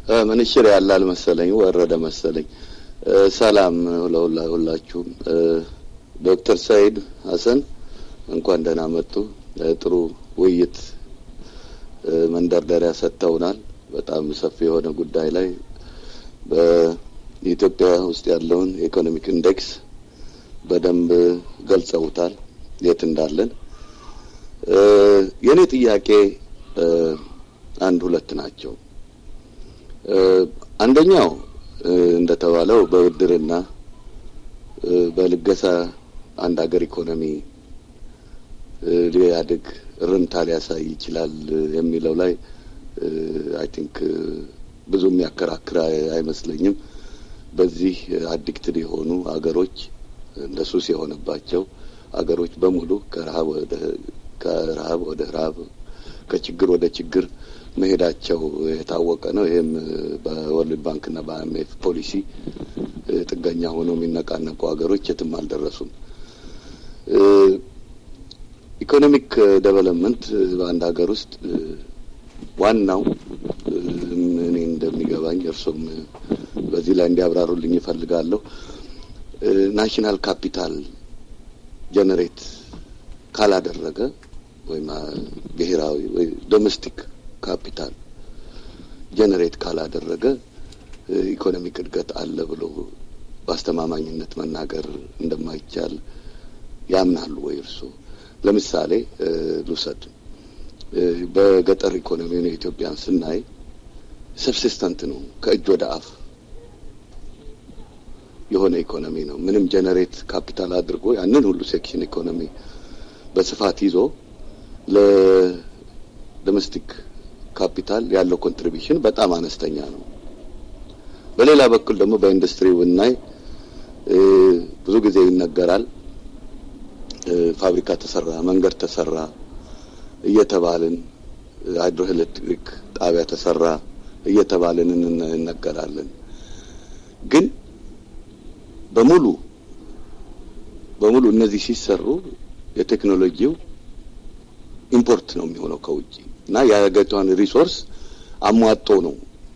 ምንሽር ያላል መሰለኝ ወረደ መሰለኝ። ሰላም ሁላችሁም። ዶክተር ሰይድ ሀሰን እንኳን ደህና መጡ። ጥሩ ውይይት መንደርደሪያ ሰጥተውናል። በጣም ሰፊ የሆነ ጉዳይ ላይ በኢትዮጵያ ውስጥ ያለውን የኢኮኖሚክ ኢንዴክስ በደንብ ገልጸውታል፣ የት እንዳለን። የእኔ ጥያቄ አንድ ሁለት ናቸው። አንደኛው እንደተባለው በብድርና በልገሳ አንድ ሀገር ኢኮኖሚ ሊያድግ እርምታ ሊያሳይ ይችላል የሚለው ላይ አይ ቲንክ ብዙ የሚያከራክር አይመስለኝም። በዚህ አዲክትድ የሆኑ አገሮች እንደ ሱስ የሆነባቸው አገሮች በሙሉ ከረሀብ ወደ ከረሀብ ወደ ረሀብ ከችግር ወደ ችግር መሄዳቸው የታወቀ ነው። ይህም በወርልድ ባንክና በአይኤምኤፍ ፖሊሲ ጥገኛ ሆነው የሚነቃነቁ ሀገሮች የትም አልደረሱም። ኢኮኖሚክ ዴቨሎፕመንት በአንድ ሀገር ውስጥ ዋናው እኔ እንደሚገባኝ እርሶም በዚህ ላይ እንዲያብራሩልኝ ይፈልጋለሁ። ናሽናል ካፒታል ጀነሬት ካላደረገ ወይም ብሔራዊ ወይ ዶሜስቲክ ካፒታል ጀነሬት ካላደረገ ኢኮኖሚክ እድገት አለ ብሎ በአስተማማኝነት መናገር እንደማይቻል ያምናሉ ወይ እርሶ? ለምሳሌ ልውሰድ። በገጠር ኢኮኖሚውን የኢትዮጵያን ስናይ ሰብሲስተንት ነው፣ ከእጅ ወደ አፍ የሆነ ኢኮኖሚ ነው። ምንም ጀነሬት ካፒታል አድርጎ ያንን ሁሉ ሴክሽን ኢኮኖሚ በስፋት ይዞ ለዶሜስቲክ ካፒታል ያለው ኮንትሪቢሽን በጣም አነስተኛ ነው። በሌላ በኩል ደግሞ በኢንዱስትሪ ብናይ ብዙ ጊዜ ይነገራል። ፋብሪካ ተሰራ፣ መንገድ ተሰራ እየተባልን ሃይድሮ ኤሌክትሪክ ጣቢያ ተሰራ እየተባልን እንነገራለን። ግን በሙሉ በሙሉ እነዚህ ሲሰሩ የቴክኖሎጂው ኢምፖርት ነው የሚሆነው ከውጭ እና የሀገሪቷን ሪሶርስ አሟጦ ነው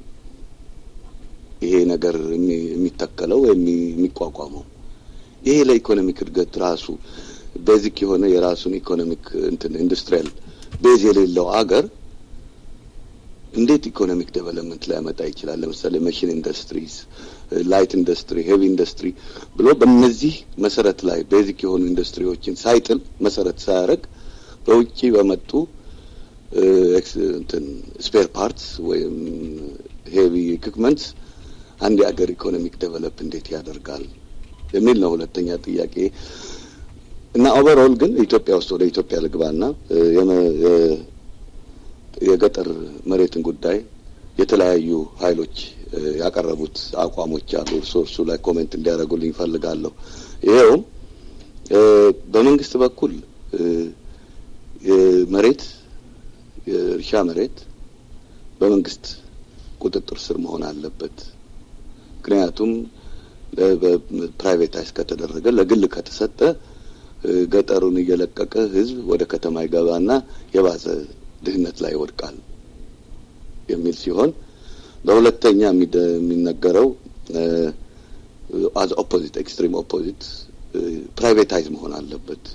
ይሄ ነገር የሚተከለው የሚቋቋመው። ይሄ ለኢኮኖሚክ እድገት ራሱ ቤዚክ የሆነ የራሱን ኢኮኖሚክ እንትን ኢንዱስትሪያል ቤዝ የሌለው አገር እንዴት ኢኮኖሚክ ዴቨሎፕመንት ሊያመጣ ይችላል? ለምሳሌ መሽን ኢንዱስትሪስ፣ ላይት ኢንዱስትሪ፣ ሄቪ ኢንዱስትሪ ብሎ በእነዚህ መሰረት ላይ ቤዚክ የሆኑ ኢንዱስትሪዎችን ሳይጥል መሰረት ሳያደርግ በውጭ በመጡ እንትን ስፔር ፓርትስ ወይም ሄቪ ኢኩፕመንትስ አንድ የአገር ኢኮኖሚክ ዴቨሎፕ እንዴት ያደርጋል የሚል ነው ሁለተኛ ጥያቄ። እና ኦቨርኦል ግን ኢትዮጵያ ውስጥ ወደ ኢትዮጵያ ልግባና የገጠር መሬትን ጉዳይ የተለያዩ ኃይሎች ያቀረቡት አቋሞች አሉ። እርሶ እርሱ ላይ ኮሜንት እንዲያደርጉልኝ ይፈልጋለሁ። ይኸውም በመንግስት በኩል መሬት የእርሻ መሬት በመንግስት ቁጥጥር ስር መሆን አለበት። ምክንያቱም ፕራይቬታይዝ ከተደረገ ለግል ከተሰጠ ገጠሩን እየለቀቀ ህዝብ ወደ ከተማ ይገባና የባሰ ድህነት ላይ ይወድቃል የሚል ሲሆን በሁለተኛ የሚነገረው አዝ ኦፖዚት ኤክስትሪም ኦፖዚት ፕራይቬታይዝ መሆን አለበት።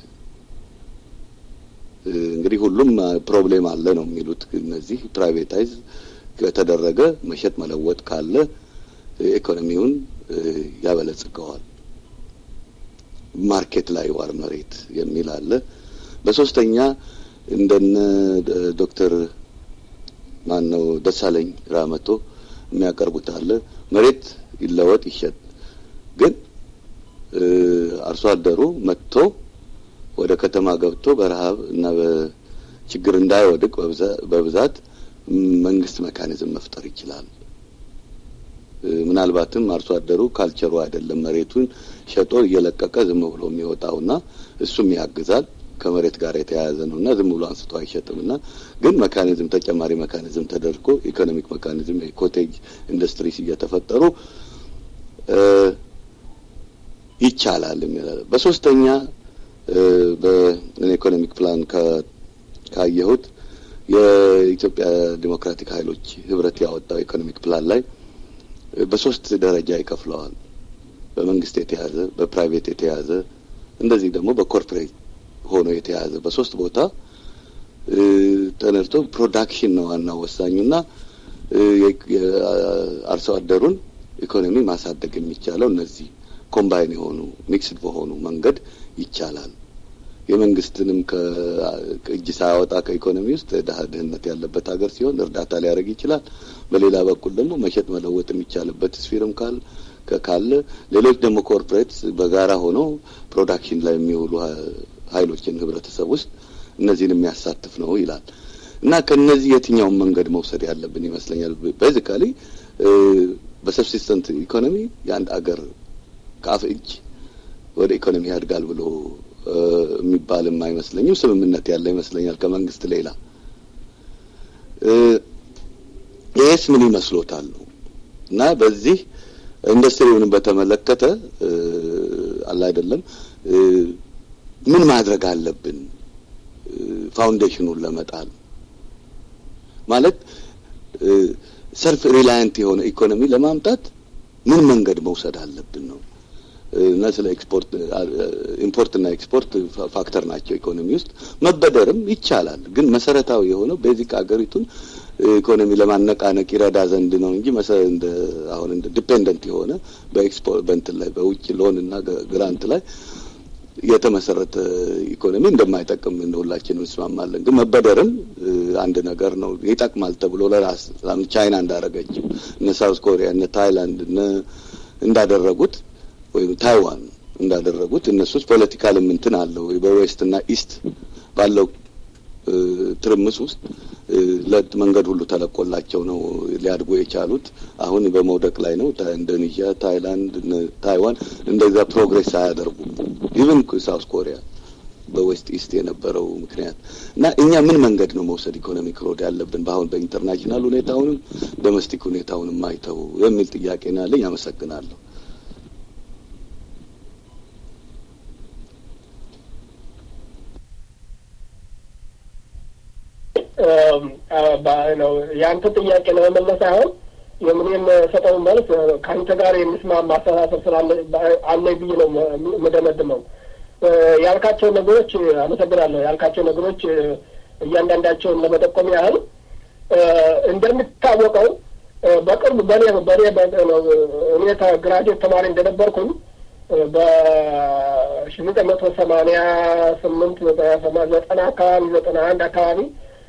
እንግዲህ ሁሉም ፕሮብሌም አለ ነው የሚሉት እነዚህ ፕራይቬታይዝ ከተደረገ መሸጥ መለወጥ ካለ ኢኮኖሚውን ያበለጽገዋል። ማርኬት ላይ ዋር መሬት የሚል አለ። በሶስተኛ እንደነ ዶክተር ማን ነው ደሳለኝ ራመቶ የሚያቀርቡት አለ። መሬት ይለወጥ ይሸጥ፣ ግን አርሶ አደሩ መጥቶ ወደ ከተማ ገብቶ በረሀብ እና በችግር እንዳይወድቅ በብዛት መንግስት መካኒዝም መፍጠር ይችላል። ምናልባትም አርሶ አደሩ ካልቸሩ አይደለም መሬቱን ሸጦ እየለቀቀ ዝም ብሎ የሚወጣውና እሱም ያግዛል ከመሬት ጋር የተያያዘ ነው እና ዝም ብሎ አንስቶ አይሸጥም እና ግን መካኒዝም ተጨማሪ መካኒዝም ተደርጎ ኢኮኖሚክ መካኒዝም የኮቴጅ ኢንዱስትሪስ እየተፈጠሩ ይቻላል የሚላል። በሶስተኛ በኢኮኖሚክ ፕላን ካየሁት የኢትዮጵያ ዲሞክራቲክ ኃይሎች ህብረት ያወጣው ኢኮኖሚክ ፕላን ላይ በሶስት ደረጃ ይከፍለዋል። በመንግስት የተያዘ፣ በፕራይቬት የተያዘ እንደዚህ ደግሞ በኮርፖሬት ሆኖ የተያዘ በሶስት ቦታ ተነድቶ ፕሮዳክሽን ነው ዋናው ወሳኙና የአርሶ አደሩን ኢኮኖሚ ማሳደግ የሚቻለው እነዚህ ኮምባይን የሆኑ ሚክስድ በሆኑ መንገድ ይቻላል። የመንግስትንም ከእጅ ሳያወጣ ከኢኮኖሚ ውስጥ ድሀ ድህነት ያለበት ሀገር ሲሆን እርዳታ ሊያደርግ ይችላል። በሌላ በኩል ደግሞ መሸጥ መለወጥ የሚቻልበት ስፊርም ካል ካለ ሌሎች ደግሞ ኮርፖሬት በጋራ ሆነው ፕሮዳክሽን ላይ የሚውሉ ሀይሎችን ህብረተሰብ ውስጥ እነዚህን የሚያሳትፍ ነው ይላል እና ከነዚህ የትኛውን መንገድ መውሰድ ያለብን ይመስለኛል። ቤዚካሊ በሰብሲስተንት ኢኮኖሚ የአንድ አገር ከአፍ እጅ ወደ ኢኮኖሚ ያድጋል ብሎ የሚባልም አይመስለኝም። ስምምነት ያለ ይመስለኛል ከመንግስት ሌላ። ይህስ ምን ይመስሎታል ነው እና በዚህ ኢንዱስትሪውንም በተመለከተ አለ አይደለም ምን ማድረግ አለብን ፋውንዴሽኑን ለመጣል ማለት ሰልፍ ሪላያንት የሆነ ኢኮኖሚ ለማምጣት ምን መንገድ መውሰድ አለብን ነው እና ስለ ኤክስፖርት ኢምፖርትና ኤክስፖርት ፋክተር ናቸው ኢኮኖሚ ውስጥ መበደርም ይቻላል። ግን መሰረታዊ የሆነው ቤዚክ አገሪቱን ኢኮኖሚ ለማነቃነቅ ይረዳ ዘንድ ነው እንጂ እንደ አሁን እንደ ዲፔንደንት የሆነ በኤክስፖርት በእንትን ላይ በውጭ ሎን እና ግራንት ላይ የተመሰረተ ኢኮኖሚ እንደማይጠቅም እንደ ሁላችንም እንስማማለን። ግን መበደርም አንድ ነገር ነው፣ ይጠቅማል ተብሎ ለራስ ቻይና እንዳደረገችው እነ ሳውዝ ኮሪያ እነ ታይላንድ እነ እንዳደረጉት ወይም ታይዋን እንዳደረጉት እነሱስ ፖለቲካልም እንትን አለው በዌስት እና ኢስት ባለው ትርምስ ውስጥ መንገድ ሁሉ ተለቆላቸው ነው ሊያድጉ የቻሉት። አሁን በመውደቅ ላይ ነው። ኢንዶኔዥያ፣ ታይላንድ፣ ታይዋን እንደዛ ፕሮግሬስ አያደርጉ ኢቨን ሳውዝ ኮሪያ በዌስት ኢስት የነበረው ምክንያት እና እኛ ምን መንገድ ነው መውሰድ ኢኮኖሚክ ሮድ ያለብን በአሁን በኢንተርናሽናል ሁኔታውንም ዶሜስቲክ ሁኔታውንም አይተው የሚል ጥያቄ ነው ያለኝ። አመሰግናለሁ። ነው የአንተ ጥያቄ ለመመለስ አሁን የምንም ሰጠው መልስ ከአንተ ጋር የሚስማማ አስተሳሰብ ስላለ አለኝ ብዬ ነው የምደመድመው። ያልካቸው ነገሮች አመሰግናለሁ። ያልካቸው ነገሮች እያንዳንዳቸውን ለመጠቆም ያህል እንደሚታወቀው በቅርብ በኔ በኔ እኔ ግራጁዌት ተማሪ እንደነበርኩኝ በሺ ዘጠኝ መቶ ሰማንያ ስምንት ዘጠና አካባቢ ዘጠና አንድ አካባቢ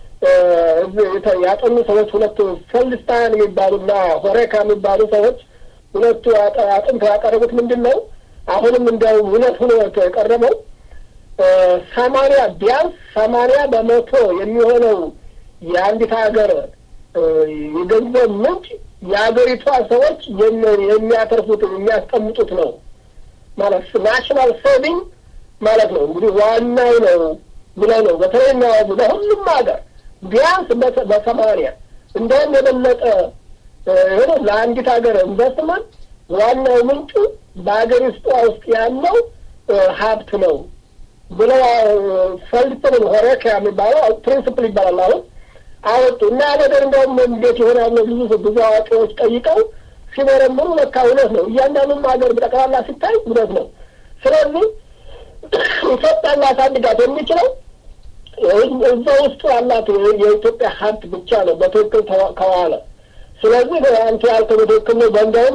ያጠኑ ሰዎች ሁለቱ ፈልስታን የሚባሉና ሆሬካ የሚባሉ ሰዎች ሁለቱ አጥንተው ያቀረቡት ምንድን ነው? አሁንም እንዲያውም እውነት ሆኖ የቀረበው ሰማንያ ቢያንስ ሰማንያ በመቶ የሚሆነው የአንዲት ሀገር የገንዘብ ምንጭ የሀገሪቷ ሰዎች የሚያተርፉት የሚያስቀምጡት ነው ማለት ናሽናል ሴቪንግ ማለት ነው። እንግዲህ ዋናው ነው ብለው ነው በተለይ የሚያወጉ ለሁሉም ሀገር ቢያንስ በሰማንያ እንደውም የበለጠ ሆነ ለአንዲት ሀገር ኢንቨስትመንት ዋናው ምንጩ በሀገር ውስጧ ውስጥ ያለው ሀብት ነው ብለው ፈልጥምን ሆሬካ የሚባለው ፕሪንስፕል ይባላል አሁን አወጡ እና ነገር እንደውም እንዴት ይሆናል ብዙ ብዙ አዋቂዎች ጠይቀው ሲመረምሩ ለካ እውነት ነው። እያንዳንዱም ሀገር በጠቅላላ ሲታይ እውነት ነው። ስለዚህ ኢትዮጵያን ላሳድጋት የሚችለው እዛ ውስጡ ያላት የኢትዮጵያ ሀብት ብቻ ነው በትክክል ከዋለ። ስለዚህ አንተ ያልከው በትክክል ነው። በእንደውም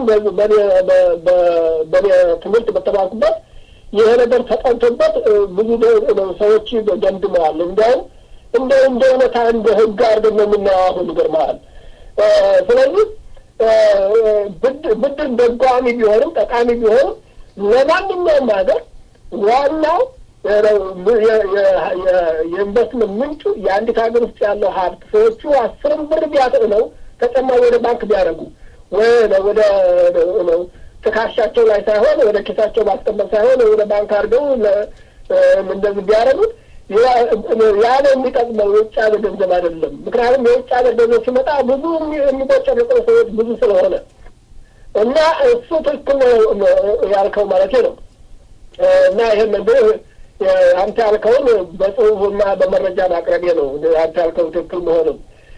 በእኔ ትምህርት በተማርኩበት ይሄ ነገር ተጠንቶበት ብዙ ሰዎች ገምድመዋል። እንዲያውም እንደ እንደ እውነታ እንደ ህግ አድርገን ነው የምናየው አሁን ይገርመሃል። ስለዚህ ብድር ደጓሚ ቢሆንም ጠቃሚ ቢሆንም ለማንኛውም ሀገር ዋናው የኢንቨስትመንት ምንጩ የአንዲት ሀገር ውስጥ ያለው ሀብት ሰዎቹ አስርም ብር ቢያጥ ነው ተጨማሪ ወደ ባንክ ቢያደርጉ ወደ ትከሻቸው ላይ ሳይሆን ወደ ኪሳቸው ማስቀመጥ ሳይሆን ወደ ባንክ አድርገው እንደዚህ ቢያደርጉት ያ ነው የሚጠቅመው፣ የውጭ ሀገር ገንዘብ አይደለም። ምክንያቱም የውጭ ሀገር ገንዘብ ሲመጣ ብዙ የሚቦጨረቁ ሰዎች ብዙ ስለሆነ እና እሱ ትክክል ያልከው ማለት ነው። እና ይህን አንተ ያልከውን በጽሁፍና በመረጃ ማቅረቤ ነው። አንተ ያልከው ትክክል መሆኑን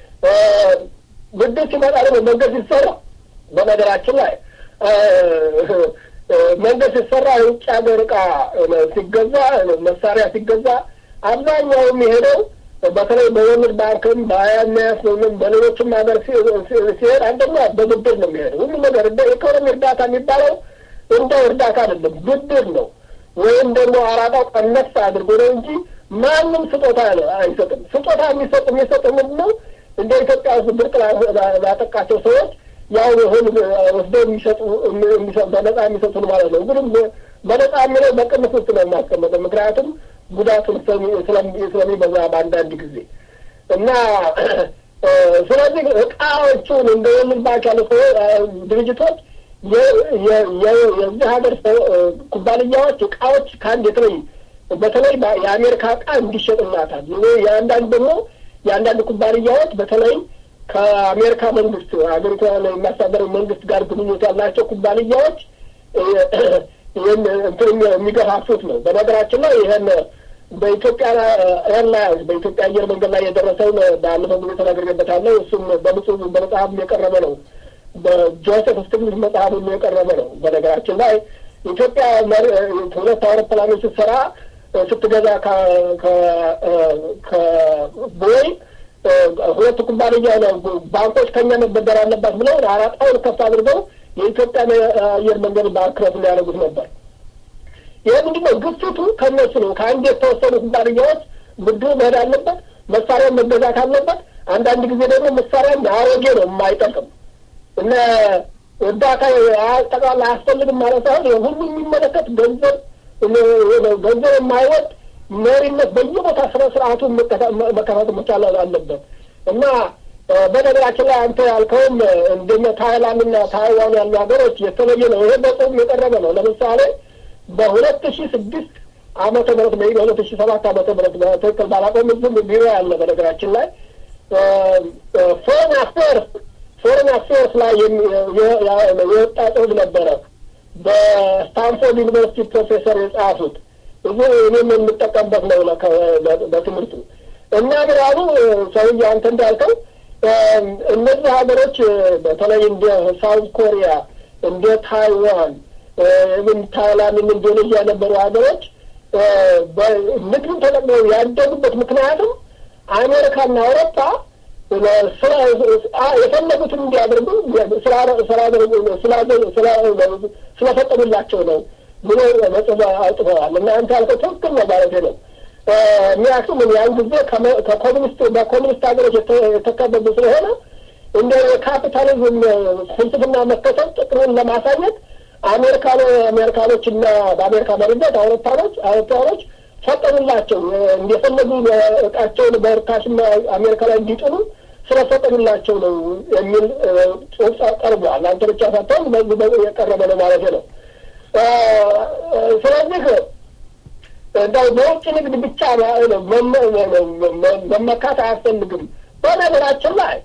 ብድር ሲመጣ ደግሞ መንገድ ሲሰራ በነገራችን ላይ መንገድ ሲሰራ የውጭ ሀገር እቃ ሲገዛ መሳሪያ ሲገዛ አብዛኛው የሚሄደው በተለይ በወርልድ ባንክም በአይኤምኤፍ በሌሎችም ሀገር ሲሄድ አንደኛ በብድር ነው የሚሄደው። ሁሉ ነገር እንደ ኢኮኖሚ እርዳታ የሚባለው እንደ እርዳታ አይደለም፣ ብድር ነው። ወይም ደግሞ አራጣው ቀነስ አድርጎ ነው እንጂ ማንም ስጦታ አይሰጥም። ስጦታ የሚሰጥ የሚሰጥ ምንድን ነው? እንደ ኢትዮጵያ ውስጥ ድርቅ ላጠቃቸው ሰዎች ያው ይሁን ወስደው የሚሰጡ በነጻ የሚሰጡን ማለት ነው። እንግዲህ በነጻ የሚለው በቅንፍ ውስጥ ነው የማስቀመጠው ምክንያቱም ጉዳቱን ስለሚበዛ በአንዳንድ ጊዜ እና ስለዚህ እቃዎቹን እንደ ወርልድ ባንክ ያሉ ድርጅቶች የዚህ ሀገር ኩባንያዎች እቃዎች ከአንድ የተለይ በተለይ የአሜሪካ እቃ እንዲሸጥላታል። የአንዳንድ ደግሞ የአንዳንድ ኩባንያዎች በተለይ ከአሜሪካ መንግስት ሀገሪቷ የሚያስተዳድረው መንግስት ጋር ግንኙነት ያላቸው ኩባንያዎች እንትን የሚገፋፉት ነው። በነገራችን ላይ ይህን በኢትዮጵያ ኤርላይንስ በኢትዮጵያ አየር መንገድ ላይ የደረሰውን ባለፈው ጊዜ ተናግሬበታለሁ። እሱም በምጽሁፍ በመጽሐፍም የቀረበ ነው። በጆሴፍ ስቲግሊትዝ መጽሐፍም የቀረበ ነው። በነገራችን ላይ ኢትዮጵያ ሁለት አውሮፕላኖች ስትሰራ ስትገዛ ከቦይ ሁለቱ ኩባንያ ነው ባንኮች ከኛ መበደር አለባት ብለው አራጣውን ከፍ አድርገው የኢትዮጵያን አየር መንገድ ባንክረት ሊያደርጉት ነበር። ይህ ምንድን ነው? ግፊቱ ከነሱ ነው። ከአንድ የተወሰኑ ኩባንያዎች ብድሩ መሄድ አለበት፣ መሳሪያ መገዛት አለበት። አንዳንድ ጊዜ ደግሞ መሳሪያ አሮጌ ነው የማይጠቅም እና እርዳታ ጠቅላላ አያስፈልግም ማለት ሳይሆን ሁሉ የሚመለከት ገንዘብ ገንዘብ የማይወድ መሪነት በየቦታ ስነ ስርዓቱ መከፈት መቻል አለበት እና በነገራችን ላይ አንተ ያልከውም እንደነ ታይላንድ እና ታይዋን ያሉ ሀገሮች የተለየ ነው። ይሄ በጽሁፍ የቀረበ ነው። ለምሳሌ በሁለት ሺ ስድስት ዓመተ ምህረት ወይ በሁለት ሺ ሰባት ዓመተ ምህረት በትክክል ባላቆም ዝም ቢሮ ያለ በነገራችን ላይ ፎሬን አፌርስ ፎሬን አፌርስ ላይ የወጣ ጽሁፍ ነበረ በስታንፎርድ ዩኒቨርሲቲ ፕሮፌሰር የጻፉት እዚ እኔም የምጠቀምበት ነው በትምህርቱ እና ብራሉ ሰውዬ አንተ እንዳልከው እነዚህ ሀገሮች በተለይ እንደ ሳውዝ ኮሪያ እንደ ታይዋን ምን ታይላንድ ኢንዶኔዥያ የነበሩ ሀገሮች ንግድን ተጠቅመው ያደጉበት ምክንያቱም አሜሪካና አውሮፓ የፈለጉትን እንዲያደርጉ ስለፈጠሩላቸው ነው ብሎ መጽሐፍ አውጥተዋል። እና አንተ ያልከው ትክክል ነው ማለት ነው። ምክንያቱም ያን ጊዜ ከኮሚኒስት በኮሚኒስት ሀገሮች የተከበቡ ስለሆነ እንደ የካፒታሊዝም ፍልስፍና መከተል ጥቅምን ለማሳየት አሜሪካኖ አሜሪካኖች እና በአሜሪካ መሪነት አውሮፓኖች አውሮፓኖች ፈቀዱላቸው እንደፈለጉ እቃቸውን በርካሽና አሜሪካ ላይ እንዲጥሉ ስለፈቀዱላቸው ነው የሚል ጽሁፍ ቀርቧል። አንተ ብቻ ሳትሆን በዚህ የቀረበ ነው ማለት ነው። ስለዚህ እንደው በውጭ ንግድ ብቻ መመካት አያስፈልግም። በነገራችን ላይ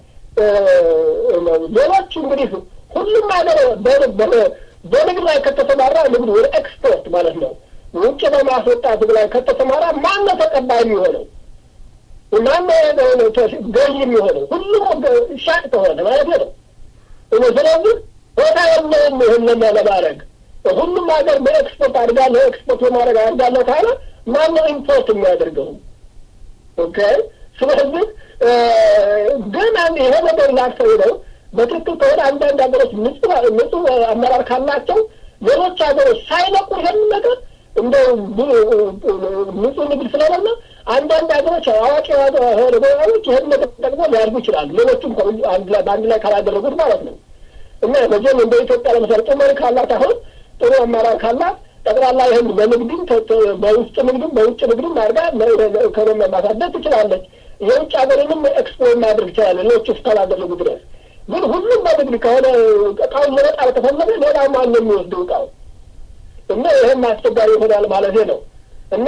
ሌሎች እንግዲህ ሁሉም ሀገር በንግድ ላይ ከተሰማራ ንግድ ወደ ኤክስፖርት ማለት ነው ውጭ በማስወጣት ላይ ከተሰማራ ማነው ተቀባይ የሚሆነው? ማነው ገዢ የሚሆነው? ሁሉም ሻጭ ከሆነ ማለት ነው። ስለዚህ ቦታ የለውም ይህንን ለማድረግ ሁሉም ሀገር በኤክስፖርት አድጋለሁ ኤክስፖርት በማድረግ አድጋለሁ ካለ ማነው ኢምፖርት የሚያደርገው? ኦኬ። ስለዚህ ግን ይሄ ነገር ላሰው ነው። በትክክል ከሆነ አንዳንድ ሀገሮች ንጹህ አመራር ካላቸው ሌሎች ሀገሮች ሳይለቁ ይሄን ነገር እንደ ንጹህ ንግድ ስለሆነ አንዳንድ ሀገሮች አዋቂ ሆኖች ይህን ነገር ተጠቅሞ ሊያድጉ ይችላሉ። ሌሎቹም በአንድ ላይ ካላደረጉት ማለት ነው። እና መቼም እንደ ኢትዮጵያ ለምሳሌ ጥሩ መሪ ካላት አሁን ጥሩ አመራር ካላት ጠቅላላ ይህን በንግድም በውስጥ ንግድም በውጭ ንግድም አድርጋ ኢኮኖሚ ማሳደግ ትችላለች። የውጭ ሀገርንም ኤክስፖርት ማድረግ ይችላለን ሌሎቹ እስካላደረጉ ድረስ። ግን ሁሉም በንግድ ከሆነ እቃውን ለመጣል ከፈለገ ሌላ ማን ነው የሚወስደው እቃው? እና ይህም አስቸጋሪ ይሆናል ማለት ነው። እና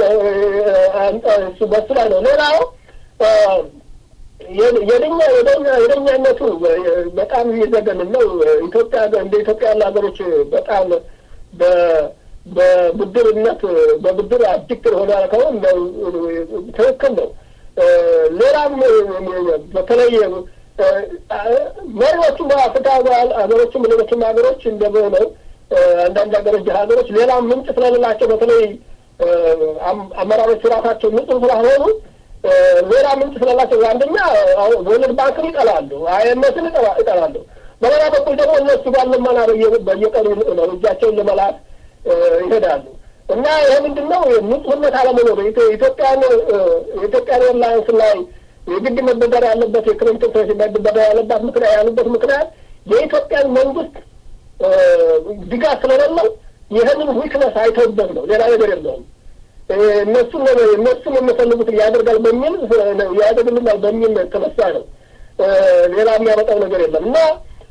በሱ ላይ ነው። ሌላው የደኛ የደኛ የደኛነቱ በጣም የሚዘገንን ነው። ኢትዮጵያ እንደ ኢትዮጵያ ያሉ ሀገሮች በጣም በብድርነት በብድር አዲክት ሆነ ያልከውን ትክክል ነው። ሌላም በተለይ መሪዎቹ በአፍሪካ ሀገሮችም ሌሎችም ሀገሮች እንደሆነው አንዳንድ ሀገሮች ድሀ ሀገሮች ሌላም ምንጭ ስለሌላቸው በተለይ አመራሮቹ ራሳቸው ንጹህ ስላልሆኑ ሌላ ምንጭ ስለላቸው አንደኛ ወርልድ ባንክን ይጠላሉ፣ አይኤምኤፍን ይጠላሉ። በሌላ በኩል ደግሞ እነሱ ጋር ልመና በየቀኑ ነው እጃቸውን ለመላክ ይሄዳሉ እና ይሄ ምንድን ነው ንጹህነት አለመኖር ኢትዮጵያን የኢትዮጵያን ኤርላይንስ ላይ የግድ መበደር ያለበት የክሬዲት ፕሬስ መበደር ያለባት ምክንያት ያሉበት ምክንያት የኢትዮጵያን መንግስት ድጋፍ ስለሌለው ይህንን ዊክነስ አይተውበት ነው። ሌላ ነገር የለውም። እነሱን እነሱን የሚፈልጉት ያደርጋል በሚል ያደርግልናል በሚል ተነሳ ነው። ሌላ የሚያመጣው ነገር የለም እና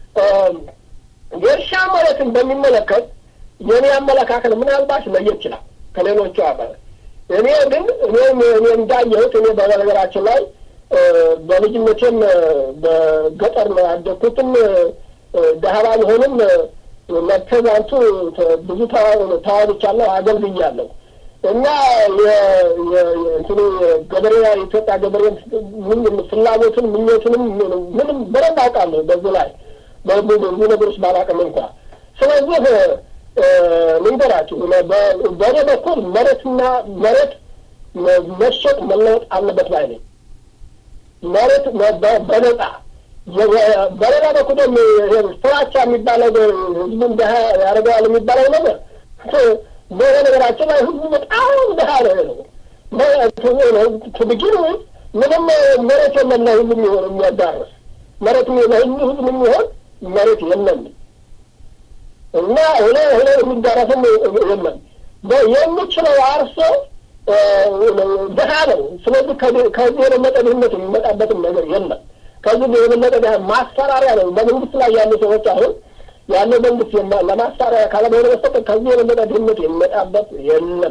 የእርሻ መሬትን በሚመለከት የእኔ አመለካከት ምናልባት ለየት ይችላል ከሌሎቹ አካል እኔ ግን እኔም እኔ እንዳየሁት እኔ በነገራችን ላይ በልጅነቴም በገጠር ነው ያደግኩትም ደህባ ቢሆንም ለፕሬዚዳንቱ ብዙ ተዋግቻለሁ፣ አገልግያለሁ እና እንትኑ ገበሬ የኢትዮጵያ ገበሬ ፍላጎትን ምኞቱንም ምንም በደንብ አውቃለሁ። በዚህ ላይ ብዙ ነገሮች ባላውቅም እንኳ ስለዚህ ልንገራችሁ፣ በእኔ በኩል መሬትና መሬት መሸጥ መለወጥ አለበት ባይ ነኝ። መሬት በነጻ በሌላ በኩል ደግሞ ፍራቻ የሚባለው ህዝቡን ድሀ ያደርገዋል የሚባለው ነገር በነገራችን ላይ ህዝቡ በጣም ድሀ ነው ነው ትብጊን ምንም መሬት የለም ለህዝብ የሚሆን የሚያዳርስ መሬት ለህዝብ ህዝብ የሚሆን መሬት የለም እና ሁለ ሁለ የሚዳረስም የለም የሚችለው አርሶ ድሀ ነው። ስለዚህ ከዚህ የበለጠ ድህነት የሚመጣበትም ነገር የለም። ከዚህ የበለጠ ድሀ ማስፈራሪያ ነው። በመንግስት ላይ ያሉ ሰዎች አሁን ያለው መንግስት ለማስፈራሪያ ካለመሆነ በስተቀር ከዚህ የበለጠ ድህነት የሚመጣበት የለም።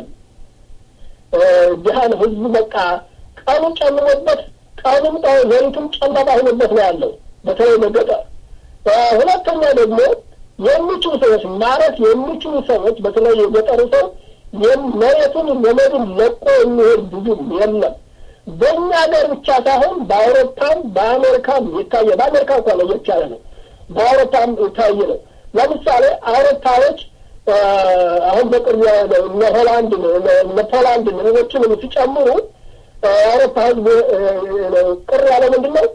ድሀን ህዝቡ በቃ ቀኑ ጨምሮበት ቀኑም ሌሊቱም ጨለማ ሆኖበት ነው ያለው በተለይ በገጠር። ሁለተኛ ደግሞ የሚችሉ ሰዎች ማረት የሚችሉ ሰዎች በተለይ የገጠሩ ሰው መሬቱን ዘመዱን ለቆ የሚሄድ ብዙም የለም። በእኛ ሀገር ብቻ ሳይሆን በአውሮፓም በአሜሪካም የታየ በአሜሪካ እንኳ ለየት ያለ ነው። በአውሮፓም የታየ ነው። ለምሳሌ አውሮፓዎች አሁን በቅርቡ እነ ሆላንድ እነ ፖላንድ ሌሎችንም ሲጨምሩ የአውሮፓ ህዝብ ቅር ያለ ምንድን ነው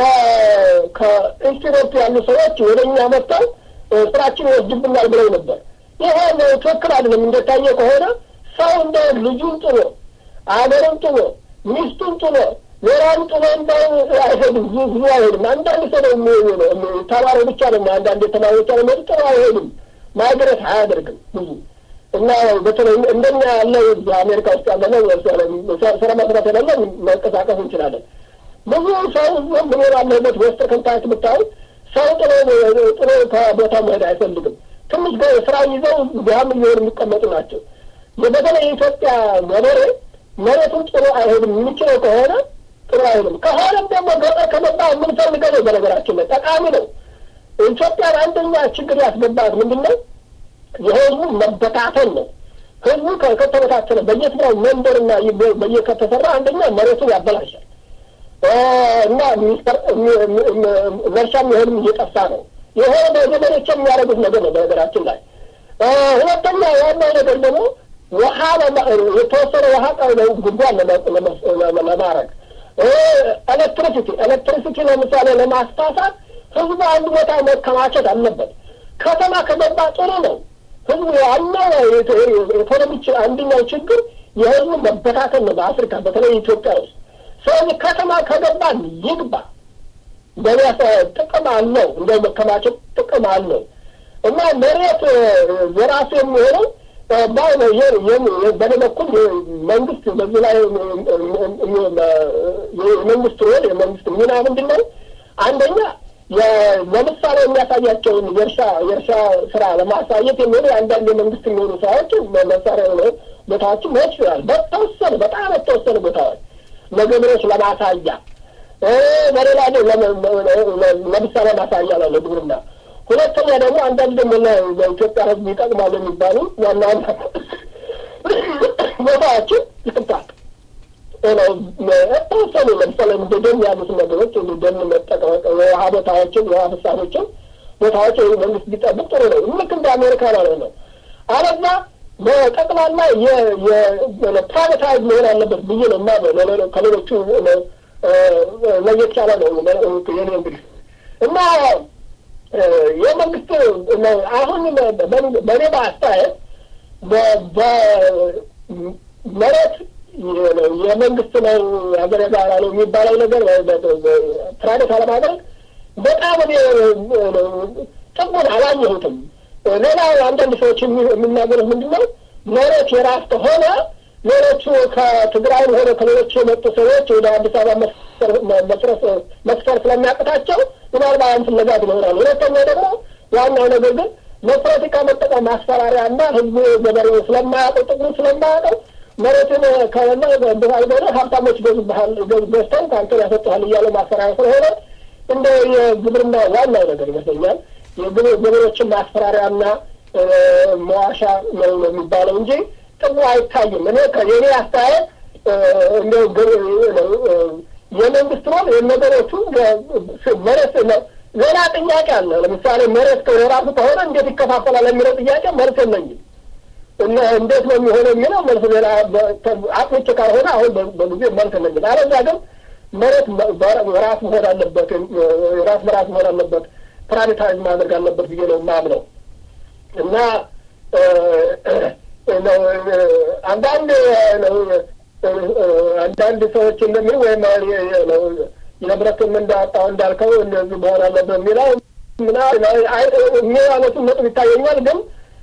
ከኢስት ዩሮፕ ያሉ ሰዎች ወደ እኛ መጥተው ስራችን ይወስድብናል ብለው ነበር። ይሄ ትክክል አይደለም። እንደታየ ከሆነ ሰው እንደ ልጁን ጥሎ አገርን ጥሎ ሚስቱን ጥሎ ሌላም ጥሎ እንዳው አይሄድም፣ ብዙ አይሄድም። አንዳንድ ሰው ነው ተማሪ ብቻ ነው አንዳንድ የተማሪ ብቻ ነው ጥሎ አይሄድም፣ ማይግሬት አያደርግም ብዙ እና በተለይ እንደኛ ያለ በአሜሪካ ውስጥ ያለ ነው ስራ መስራት የሌለ መንቀሳቀስ እንችላለን። ብዙ ሰው ምን ባለበት ወስጥ ከንታች ብታዩ ሰው ጥሎ ጥሎ ከቦታ መሄድ አይፈልግም። ትንሽ ስራ ይዘው ድሃም እየሆኑ የሚቀመጡ ናቸው። በተለይ የኢትዮጵያ ገበሬ መሬቱን ጥሎ አይሄድም። የሚችለው ከሆነ ጥሎ አይሄድም። ከሆነም ደግሞ ገጠር ከመጣ የምንፈልገው ነው። በነገራችን ላይ ጠቃሚ ነው። ኢትዮጵያን አንደኛ ችግር ያስገባት ምንድን ነው? የህዝቡ መበታተን ነው። ህዝቡ ከተበታተነ በየስራው መንደርና በየከተሰራ አንደኛ መሬቱን ያበላሻል እና ለእርሻ የሚሆንም እየጠፋ ነው። የሆነ በገበሬዎች የሚያደርጉት ነገር ነው። በነገራችን ላይ ሁለተኛ ዋናው ነገር ደግሞ ውሃ የተወሰነ ውሃ ጉድጓድ ለማድረግ ኤሌክትሪሲቲ ኤሌክትሪሲቲ ለምሳሌ ለማስፋፋት ህዝቡ አንድ ቦታ መከማቸት አለበት። ከተማ ከገባ ጥሩ ነው። ህዝቡ ዋናው ኢኮኖሚ አንደኛው ችግር የህዝቡ መበታተን ነው። በአፍሪካ በተለይ ኢትዮጵያ ውስጥ ስለዚህ ከተማ ከገባ ይግባ በሚያስ ጥቅም አለው እንደ መከማቸት ጥቅም አለው እና መሬት የራሱ የሚሆነው በእኔ በኩል መንግስት በዚህ ላይ የመንግስት ሮል የመንግስት ሚና ምንድን ነው? አንደኛ ለምሳሌ የሚያሳያቸውን የእርሻ የእርሻ ስራ ለማሳየት የሚሆኑ አንዳንድ የመንግስት የሚሆኑ ሰዎች መሳሪያ የሆነ ቦታዎችን መሄድ ይችላል። በተወሰኑ በጣም የተወሰኑ ቦታዎች ለገበሬዎች ለማሳያ በሌላ ለምሳሌ ማሳያ ነው ለግብርና። ሁለተኛ ደግሞ አንዳንድ ደግሞ ለኢትዮጵያ ሕዝብ ይጠቅማሉ የሚባሉ ዋና ዋና ቦታዎችን ይቅርታል ተወሰኑ ለምሳሌ እንደ ደን ያሉት ነገሮች ደን መጠቀም የውሃ ቦታዎችን የውሃ ፍሳሾችን ቦታዎች መንግስት ቢጠብቅ ጥሩ ነው። ልክ እንደ አሜሪካ ማለት ነው። አለዛ በጠቅላላ ፕራይቬታይዝ መሆን አለበት ብዬ ነው እና ከሌሎቹ ለየት ያለ ነው የኔ እንግዲህ እና የመንግስት አሁን በእኔ በአስተያየት በመሬት የመንግስት ነው ሀገር የጋራ ነው የሚባለው ነገር ፕራይቬት አለማድረግ በጣም እኔ ጥቅሙን አላየሁትም። ሌላ አንዳንድ ሰዎች የሚናገሩት ምንድን ነው መሬት የራስ ከሆነ ሌሎቹ ከትግራይም ሆነ ከሌሎች የመጡ ሰዎች ወደ አዲስ አበባ መስፈር ስለሚያቅታቸው ምናልባት ያን ፍለጋ ይኖራል። ሁለተኛ ደግሞ ዋናው ነገር ግን ለፖለቲካ መጠቀም ማስፈራሪያ እና ህዝቡ ገበሬው ስለማያውቀው ጥቅሙ ስለማያውቀው መሬትን ከሆነ ብሃልገነ ሀብታሞች ገዙብሃል ገዝተው ከአንተን ያሰጥሃል እያለ ማስፈራሪያ ስለሆነ እንደ የግብርና ዋናው ነገር ይመስለኛል የገበሬዎችን ማስፈራሪያና መዋሻ ነው የሚባለው እንጂ ጥቅሙ አይታይም። እኔ የኔ አስተያየት እንደ የመንግስት ሮል የነገሮቹ መሬት ሌላ ጥያቄ አለ። ለምሳሌ መሬት የራሱ ከሆነ እንዴት ይከፋፈላል የሚለው ጥያቄ መልስ የለኝም። እና እንዴት ነው የሚሆነው የሚለው መልስ ሌላ አጥንቼ ካልሆነ አሁን በጊዜ መልስ የለኝም። አለዚያ ግን መሬት ራስ መሆን አለበት፣ ራስ በራስ መሆን አለበት፣ ፕራይቬታይዝ ማድረግ አለበት ብዬ ነው የማምነው እና አንዳንድ አንዳንድ ሰዎች እንደሚሉ ወይም የህብረቱም እንዳወጣው እንዳልከው እንደዚህ መሆን አለበት የሚለው የሚያነሱት ነጥብ ይታየኛል፣ ግን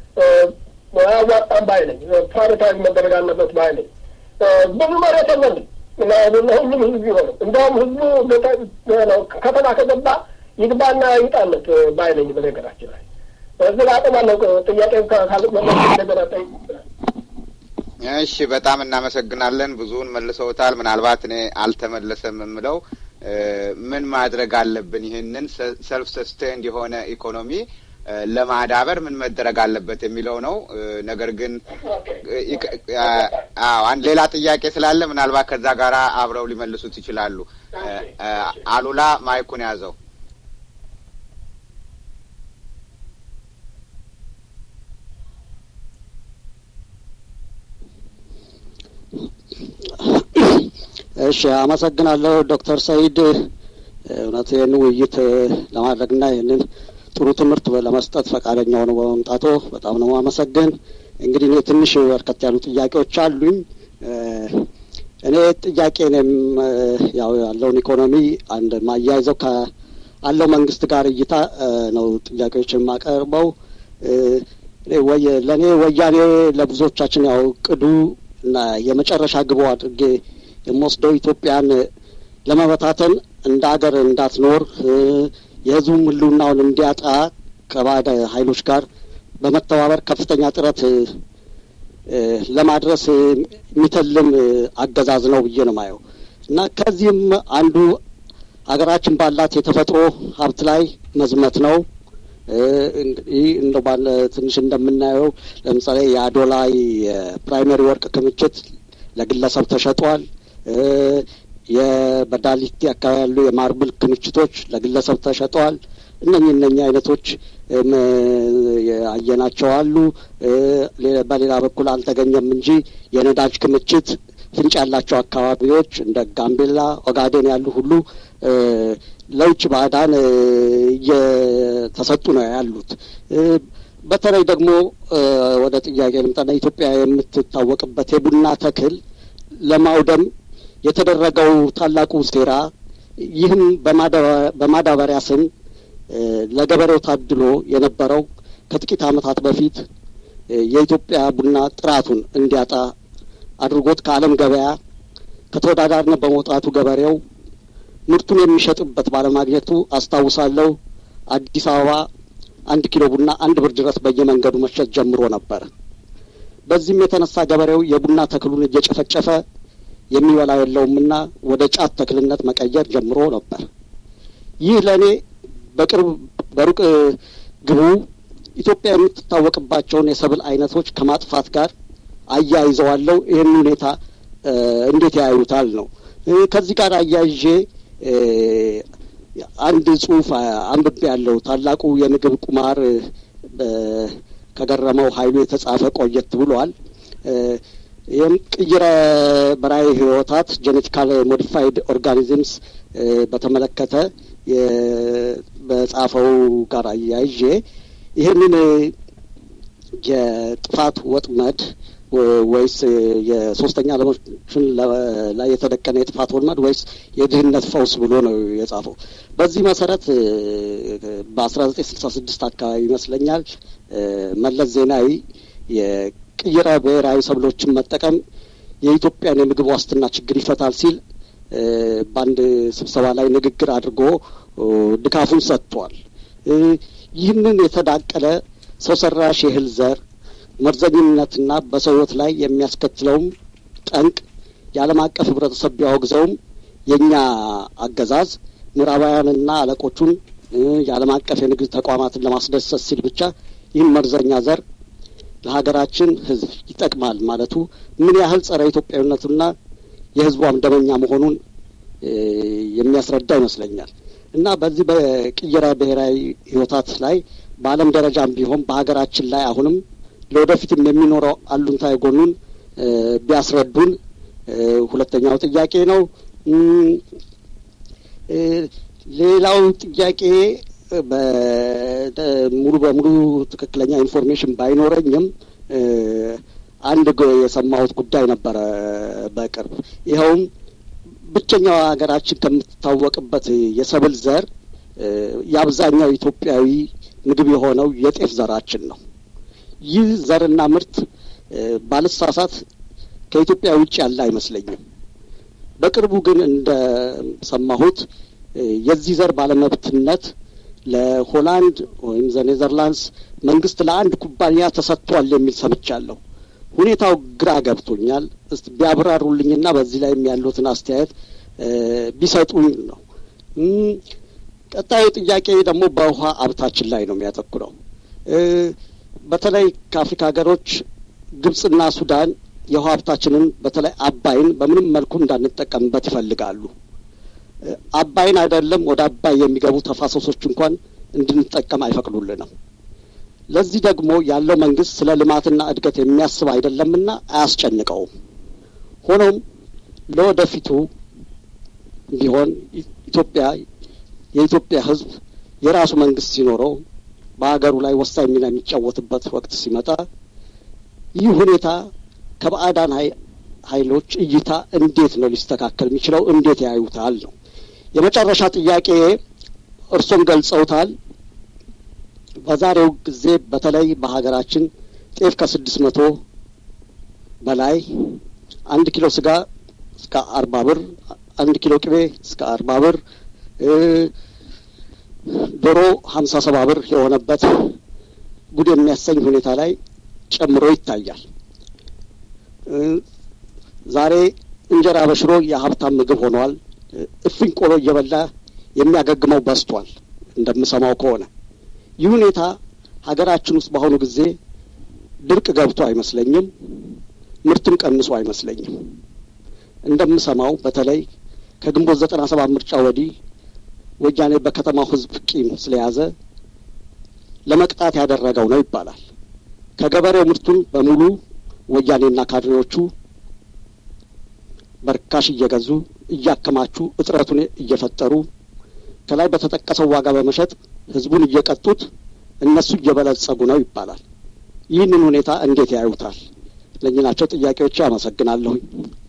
አያዋጣም ባይ ነኝ። ፕራይቬታይዝ መደረግ አለበት ባይ ነኝ። ብዙ መሬት የለንም ለሁሉም ህዝብ ቢሆንም እንደውም ህዝቡ ከተማ ከገባ ይግባና ይውጣለት ባይ ነኝ። በነገራችን ላይ እዚህ ላይ አቆማለሁ። ጥያቄ ካለመለስ እንደገና ጠይቅ። እሺ፣ በጣም እናመሰግናለን። ብዙውን መልሰውታል። ምናልባት እኔ አልተመለሰም የምለው ምን ማድረግ አለብን ይህንን ሰልፍ ሰስቴንድ የሆነ ኢኮኖሚ ለማዳበር ምን መደረግ አለበት የሚለው ነው። ነገር ግን አንድ ሌላ ጥያቄ ስላለ ምናልባት ከዛ ጋር አብረው ሊመልሱት ይችላሉ። አሉላ ማይኩን ያዘው። እሺ፣ አመሰግናለሁ ዶክተር ሰይድ እውነት ይህን ውይይት ለማድረግና ይህንን ጥሩ ትምህርት ለመስጠት ፈቃደኛ ሆኖ በመምጣቶ በጣም ነው አመሰግን። እንግዲህ እኔ ትንሽ በርከት ያሉ ጥያቄዎች አሉኝ። እኔ ጥያቄ እኔም ያው ያለውን ኢኮኖሚ አንድ ማያይዘው ከአለው መንግስት ጋር እይታ ነው ጥያቄዎች የማቀርበው። ለእኔ ወያኔ ለብዙዎቻችን ያው ቅዱ እና የመጨረሻ ግቡ አድርጌ የምወስደው ኢትዮጵያን ለመበታተን እንደ ሀገር እንዳትኖር የህዝቡም ህልውናውን እንዲያጣ ከባዕድ ኃይሎች ጋር በመተባበር ከፍተኛ ጥረት ለማድረስ የሚተልም አገዛዝ ነው ብዬ ነው ማየው እና ከዚህም አንዱ ሀገራችን ባላት የተፈጥሮ ሀብት ላይ መዝመት ነው። ይህ እንደ ባለ ትንሽ እንደምናየው ለምሳሌ የአዶላ የፕራይመሪ ወርቅ ክምችት ለግለሰብ ተሸጧል። የበዳሊቲ አካባቢ ያሉ የማርብል ክምችቶች ለግለሰብ ተሸጠዋል። እነኚህ እነኚህ አይነቶች ያየናቸው አሉ። በሌላ በኩል አልተገኘም እንጂ የነዳጅ ክምችት ፍንጭ ያላቸው አካባቢዎች እንደ ጋምቤላ፣ ኦጋዴን ያሉ ሁሉ ለውጭ ባዕዳን እየተሰጡ ነው ያሉት። በተለይ ደግሞ ወደ ጥያቄ ልምጣና ኢትዮጵያ የምትታወቅበት የቡና ተክል ለማውደም የተደረገው ታላቁ ሴራ ይህም በማዳበሪያ ስም ለገበሬው ታድሎ የነበረው ከጥቂት ዓመታት በፊት የኢትዮጵያ ቡና ጥራቱን እንዲያጣ አድርጎት ከዓለም ገበያ ከተወዳዳሪነት በመውጣቱ ገበሬው ምርቱን የሚሸጥበት ባለማግኘቱ አስታውሳለሁ። አዲስ አበባ አንድ ኪሎ ቡና አንድ ብር ድረስ በየመንገዱ መሸጥ ጀምሮ ነበር። በዚህም የተነሳ ገበሬው የቡና ተክሉን እየጨፈጨፈ የሚበላ የለውምና ወደ ጫት ተክልነት መቀየር ጀምሮ ነበር። ይህ ለእኔ በቅርብ በሩቅ ግቡ ኢትዮጵያ የምትታወቅባቸውን የሰብል አይነቶች ከማጥፋት ጋር አያይዘዋለው። ይህን ሁኔታ እንዴት ያዩታል ነው። ከዚህ ጋር አያይዤ አንድ ጽሁፍ አንብቤ ያለው ታላቁ የምግብ ቁማር ከገረመው ኃይሉ የተጻፈ ቆየት ብሏል። ይህም ቅይረ በራሪ ህይወታት ጄኔቲካል ሞዲፋይድ ኦርጋኒዝምስ በተመለከተ በጻፈው ጋር አያይዤ ይህንን የጥፋት ወጥመድ ወይስ የሶስተኛ ዓለሞችን ላይ የተደቀነ የጥፋት ወጥመድ ወይስ የድህነት ፈውስ ብሎ ነው የጻፈው። በዚህ መሰረት በአስራ ዘጠኝ ስልሳ ስድስት አካባቢ ይመስለኛል መለስ ዜናዊ የቅይረ ብሔራዊ ሰብሎችን መጠቀም የኢትዮጵያን የምግብ ዋስትና ችግር ይፈታል ሲል በአንድ ስብሰባ ላይ ንግግር አድርጎ ድጋፉን ሰጥቷል። ይህንን የተዳቀለ ሰው ሰራሽ የእህል ዘር መርዘኝነትና በሰው ሕይወት ላይ የሚያስከትለውም ጠንቅ የዓለም አቀፍ ህብረተሰብ ቢያወግዘውም የእኛ አገዛዝ ምዕራባውያንና አለቆቹን የዓለም አቀፍ የንግድ ተቋማትን ለማስደሰት ሲል ብቻ ይህን መርዘኛ ዘር ለሀገራችን ህዝብ ይጠቅማል ማለቱ ምን ያህል ጸረ ኢትዮጵያዊነቱና የህዝቧም ደመኛ መሆኑን የሚያስረዳ ይመስለኛል እና በዚህ በቅየራ ብሔራዊ ህይወታት ላይ በዓለም ደረጃም ቢሆን በሀገራችን ላይ አሁንም ለወደፊትም የሚኖረው አሉንታ የጎኑን ቢያስረዱን ሁለተኛው ጥያቄ ነው። ሌላው ጥያቄ ሙሉ በሙሉ ትክክለኛ ኢንፎርሜሽን ባይኖረኝም አንድ የሰማሁት ጉዳይ ነበረ በቅርብ ይኸውም ብቸኛው ሀገራችን ከምትታወቅበት የሰብል ዘር የአብዛኛው ኢትዮጵያዊ ምግብ የሆነው የጤፍ ዘራችን ነው። ይህ ዘርና ምርት ባልሳሳት ከኢትዮጵያ ውጭ ያለ አይመስለኝም። በቅርቡ ግን እንደሰማሁት የዚህ ዘር ባለመብትነት ለሆላንድ ወይም ዘ ኔዘርላንድስ መንግስት ለአንድ ኩባንያ ተሰጥቷል የሚል ሰምቻለሁ። ሁኔታው ግራ ገብቶኛል። እስቲ ቢያብራሩልኝና በዚህ ላይ ያሉትን አስተያየት ቢሰጡኝ ነው። ቀጣዩ ጥያቄ ደግሞ በውሃ ሀብታችን ላይ ነው የሚያተኩረው። በተለይ ከአፍሪካ ሀገሮች ግብጽና ሱዳን የውሃ ሀብታችንን በተለይ አባይን በምንም መልኩ እንዳንጠቀምበት ይፈልጋሉ። አባይን አይደለም ወደ አባይ የሚገቡ ተፋሰሶች እንኳን እንድንጠቀም አይፈቅዱልንም። ለዚህ ደግሞ ያለው መንግስት ስለ ልማትና እድገት የሚያስብ አይደለምና አያስጨንቀውም። ሆኖም ለወደፊቱ ቢሆን ኢትዮጵያ የኢትዮጵያ ሕዝብ የራሱ መንግስት ሲኖረው በሀገሩ ላይ ወሳኝ ሚና የሚጫወትበት ወቅት ሲመጣ ይህ ሁኔታ ከባዕዳን ኃይሎች እይታ እንዴት ነው ሊስተካከል የሚችለው? እንዴት ያዩታል ነው የመጨረሻ ጥያቄ። እርሶም ገልጸውታል። በዛሬው ጊዜ በተለይ በሀገራችን ጤፍ ከስድስት መቶ በላይ አንድ ኪሎ ስጋ እስከ አርባ ብር አንድ ኪሎ ቅቤ እስከ አርባ ብር ዶሮ ሀምሳ ሰባ ብር የሆነበት ጉድ የሚያሰኝ ሁኔታ ላይ ጨምሮ ይታያል። ዛሬ እንጀራ በሽሮ የሀብታም ምግብ ሆኗል። እፍኝ ቆሎ እየበላ የሚያገግመው በስቷል። እንደምሰማው ከሆነ ይህ ሁኔታ ሀገራችን ውስጥ በአሁኑ ጊዜ ድርቅ ገብቶ አይመስለኝም፣ ምርትም ቀንሶ አይመስለኝም። እንደምሰማው በተለይ ከግንቦት ዘጠና ሰባት ምርጫ ወዲህ ወያኔ በከተማው ሕዝብ ቂም ስለያዘ ለመቅጣት ያደረገው ነው ይባላል። ከገበሬው ምርቱን በሙሉ ወያኔና ካድሬዎቹ በርካሽ እየገዙ እያከማቹ እጥረቱን እየፈጠሩ ከላይ በተጠቀሰው ዋጋ በመሸጥ ህዝቡን እየቀጡት እነሱ እየበለጸጉ ነው ይባላል። ይህንን ሁኔታ እንዴት ያዩታል? ለእኚህ ናቸው ጥያቄዎች። አመሰግናለሁኝ።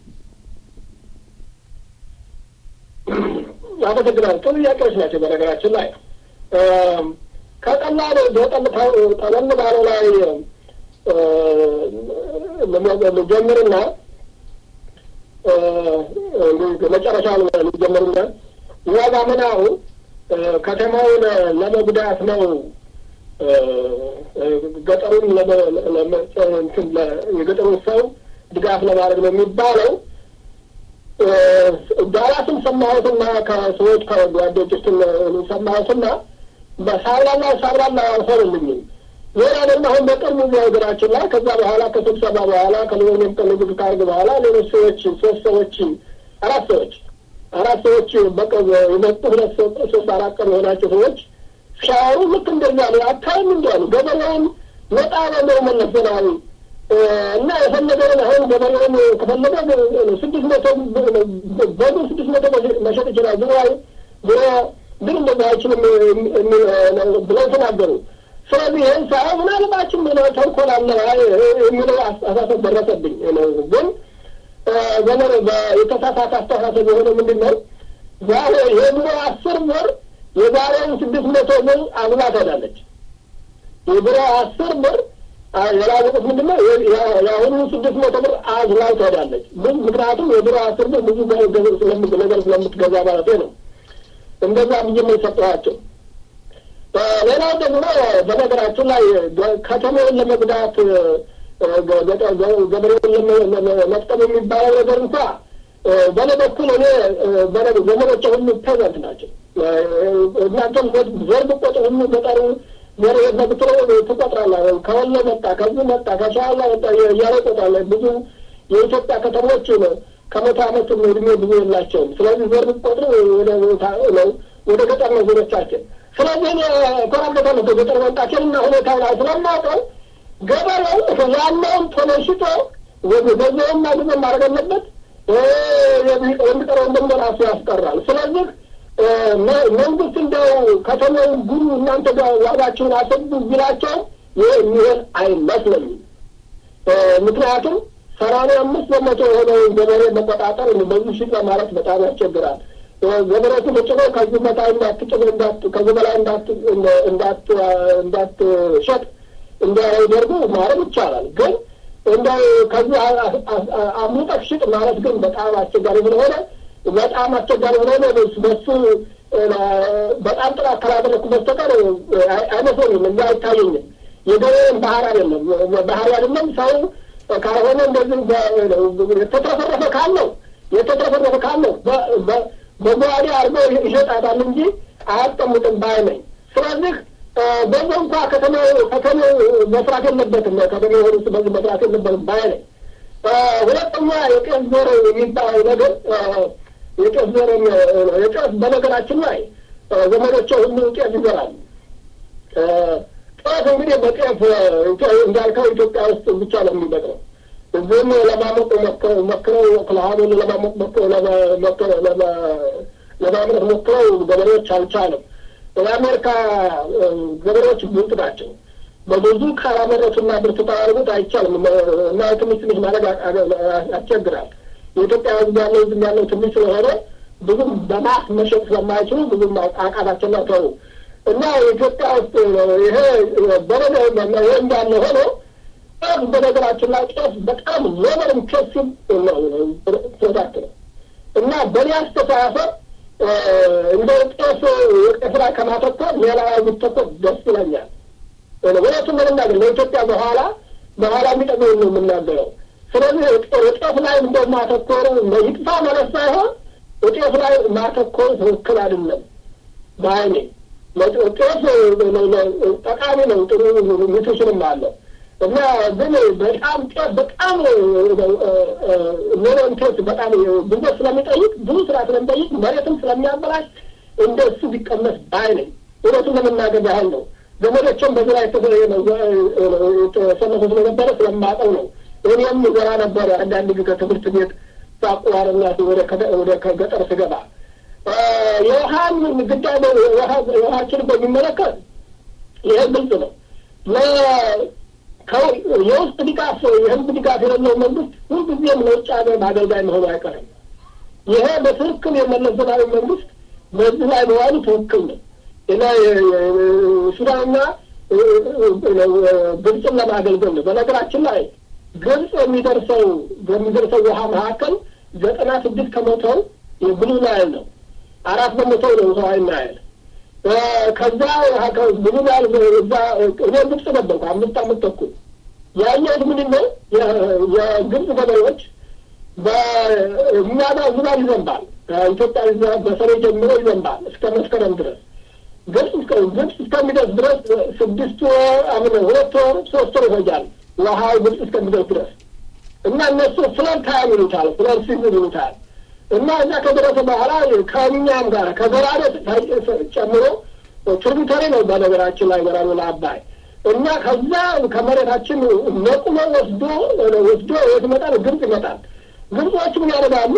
አመሰግናለሁ። ጥሩ ጥያቄዎች ናቸው። በነገራችን ላይ ከቀላሉ ጠለል ባለው ላይ ልጀምርና መጨረሻ ልጀምርና ዋጋ ምናው ከተማውን ለመጉዳት ነው ገጠሩን የገጠሩን ሰው ድጋፍ ለማድረግ ነው የሚባለው። ዳላስን ሰማሁትና ከሰዎች ከጓዶች ውስጥ ሰማሁትና በሳብላላ ሳብላላ አልሆንልኝም። ሌላ ደግሞ አሁን በቅርቡ ሀገራችን ላይ ከዛ በኋላ ከስብሰባ በኋላ ከሊሆንም ቅንግድ ካርግ በኋላ ሌሎች ሰዎች ሶስት ሰዎች አራት ሰዎች አራት ሰዎች በቅርብ የመጡ ሁለት ሶስት አራት ቀን የሆናቸው ሰዎች ሲያወሩ ልክ እንደዛ ነው። አታይም እንዲያሉ ገበሬውን ነጣ በለው መለስ ዜናዊ እና የፈለገውን አሁን ገበሬውን ከፈለገ ስድስት መቶ በዱ ስድስት መቶ መሸጥ ይችላል። ድሮ ድሮ ግን እንደዛ አይችልም ብለው ተናገሩ። ስለዚህ ይህን ሳይ ምናልባችም ተንኮል አለ የሚለው አስተሳሰብ ደረሰብኝ። ግን ዘመን የተሳሳተ አስተሳሰብ የሆነ ምንድን ነው ዛሬ የድሮ አስር ብር የዛሬውን ስድስት መቶ ብር አብላ ትሄዳለች። የድሮ አስር ብር የላወቁት ምንድን ነው የአሁኑ ስድስት መቶ ብር አዝላው ትሄዳለች። ምክንያቱም የድሮ አስር ብር ብዙ ነገር ስለምትገዛ ማለት ነው። እንደዛ ብዬ ነው የሰጠኋቸው። ሌላው ደግሞ በነገራችን ላይ ከተማውን ለመጉዳት ገበሬውን መጥቀም የሚባለው ነገር እንኳ በእኔ በኩል እኔ ዘመኖቼ ሁሉ ፕሬዘንት ናቸው። እናንተም ዘር ብቆጥር ሁሉ ገጠሩ ዘር የለብትሮ ትቆጥራለህ። ከወሎ መጣ፣ ከዚህ መጣ፣ ከሸዋላ መጣ እያለ ይቆጥራለህ። ብዙ የኢትዮጵያ ከተሞች ከመቶ ዓመት እድሜ ብዙ የላቸውም። ስለዚህ ዘር ብቆጥር ወደ ገጠር ነው ዞሮቻችን። ስለዚህ እኔ እኮራበታለሁ ከገጠር መምጣቴን እና ሁኔታውን ስለማውቀው ገበሬው ያለውን ቶሎ ሽጦ በዚያውም ማግኘት ማድረግ አለበት። የሚቀረውን ደግሞ ራሱ ያስቀራል። ስለዚህ መንግስት እንደው ከተማውን ጉሩ እናንተ ጋር ዋጋችሁን አሰቡ ቢላቸው ይህ የሚሆን አይመስለኝም። ምክንያቱም ሰማንያ አምስት በመቶ የሆነውን ገበሬ መቆጣጠር በዚህ ሽጥ ማለት በጣም ያስቸግራል። ገበሬቱ ተጭኖ ከዚህ በታ እንዳትጭኖ ከዚህ በላይ እንዳትሸጥ እንዲያደርጉ ማድረግ ይቻላል። ግን እንደው ከዚህ አምጠህ ሽጥ ማለት ግን በጣም አስቸጋሪ ስለሆነ በጣም አስቸጋሪ ስለሆነ በሱ በጣም ጥራት ካላደረግኩ በስተቀር አይመስለኝም፣ እንዲ አይታየኝም። የገበሬን ባህር አይደለም ባህር አይደለም ሰው ካልሆነ እንደዚህ የተትረፈረፈ ካለው የተትረፈረፈ ካለው በጓዴ አድርገው ይሸጣታል እንጂ አያስቀምጥም ባይ ነኝ። ስለዚህ በዚ እንኳ ከተማው ከተማው መስራት የለበትም ከተማው ሆኑ በዚህ መስራት የለበትም ባይ ነኝ። ሁለተኛ የቄስ ዘር የሚባለው ነገር የቄስ ዘር የቄስ በነገራችን ላይ ዘመዶቼ ሁሉ ቄስ ይዘራሉ። ጤፍ እንግዲህ በጤፍ እንዳልከው ኢትዮጵያ ውስጥ ብቻ ነው የሚበቅለው። እዚህም ለማሞቅ ሞክረው ክልሃኑን ለማሞቅ ለማምረት ሞክረው ገበሬዎች አልቻለም። የአሜሪካ ገበሬዎች ብልጥ ናቸው። በብዙ ካላመረቱና ብርቱ ካላደረጉት አይቻልም እና ትንሽ ትንሽ ማድረግ ያስቸግራል። የኢትዮጵያ ሕዝብ ያለው ሕዝብ ያለው ትንሽ ስለሆነ ብዙም በማስ መሸጥ ስለማይችሉ ብዙም አቃታቸውና ተው እና ኢትዮጵያ ውስጥ ይሄ በረደ ይሄ እንዳለ ሆኖ ጤፍ በነገራችን ላይ ጤፍ በጣም ሌበር ኢንቴንሲቭ ፕሮዳክት ነው እና በእኔ አስተሳሰብ እንደ ጤፍ የጤፍ ላይ ከማተኮር ሌላ ብተኮር ደስ ይለኛል። እውነቱን ለመናገር ለኢትዮጵያ በኋላ በኋላ የሚጠቅመው ነው የምናገረው። ስለዚህ ጤፍ ላይ እንደ ማተኮሩ ይጥፋ ማለት ሳይሆን ጤፍ ላይ ማተኮር ትክክል አይደለም በአይኔ ጤፍ ጠቃሚ ነው፣ ጥሩ ኒትሪሽንም አለው እና ግን በጣም ጤፍ በጣም ኖሮንቴስ በጣም ብዙ ስለሚጠይቅ ብዙ ስራ ስለሚጠይቅ መሬትም ስለሚያበላሽ እንደ እሱ ቢቀመስ ባይ ነኝ። እውነቱን ለመናገር ያህል ነው። ዘመዶችም በዚህ ላይ የተሰለፉ ስለነበረ ስለማውቀው ነው። እኔም ዘራ ነበረ አንዳንድ ጊዜ ከትምህርት ቤት ሳቋርና ወደ ገጠር ስገባ የውሃን ጉዳይ የውሃችን በሚመለከት ይህ ግልጽ ነው። የውስጥ ድጋፍ የህዝብ ድጋፍ የሌለው መንግስት ሁልጊዜም ለውጭ ሀገር በአገልጋይ መሆኑ አይቀርም። ይሄ በትክክል የመለስ ዜናዊ መንግስት በዚህ ላይ መዋሉ ትክክል ነው እና ሱዳንና ግብፅን ለማገልገል ነው። በነገራችን ላይ ግብፅ የሚደርሰው በሚደርሰው ውሃ መካከል ዘጠና ስድስት ከመቶው የብሉ ናይል ነው። አራት በመቶ ነው ሰዋይ ናይል። ከዛ ብሉ ናይል እዛ እኔ ግብፅ ነበርኩ አምስት አመት ተኩል ያየሁት ምንድን ነው የግብፅ ገበሬዎች በእኛ ጋር ዝናብ ይዘንባል። ከኢትዮጵያ በሰኔ ጀምሮ ይዘንባል እስከ መስከረም ድረስ ግብጽ ግብጽ እስከሚደርስ ድረስ ስድስት ወር አምን ሁለት ወር ሶስት ወር ይፈጃል ውሃው ግብጽ እስከሚደርስ ድረስ እና እነሱ ፍለድ ታይም ይሉታል፣ ፍለድ ሲዝን ይሉታል። እና እዛ ከደረሰ በኋላ ከእኛም ጋር ከገራዶ ጨምሮ ትሪቢተሪ ነው በነገራችን ላይ ገራዶ ለአባይ እና ከዛ ከመሬታችን ነቁሎ ወስዶ ወስዶ የት ይመጣል? ግብጽ ይመጣል። ግብጾች ምን ያደርጋሉ?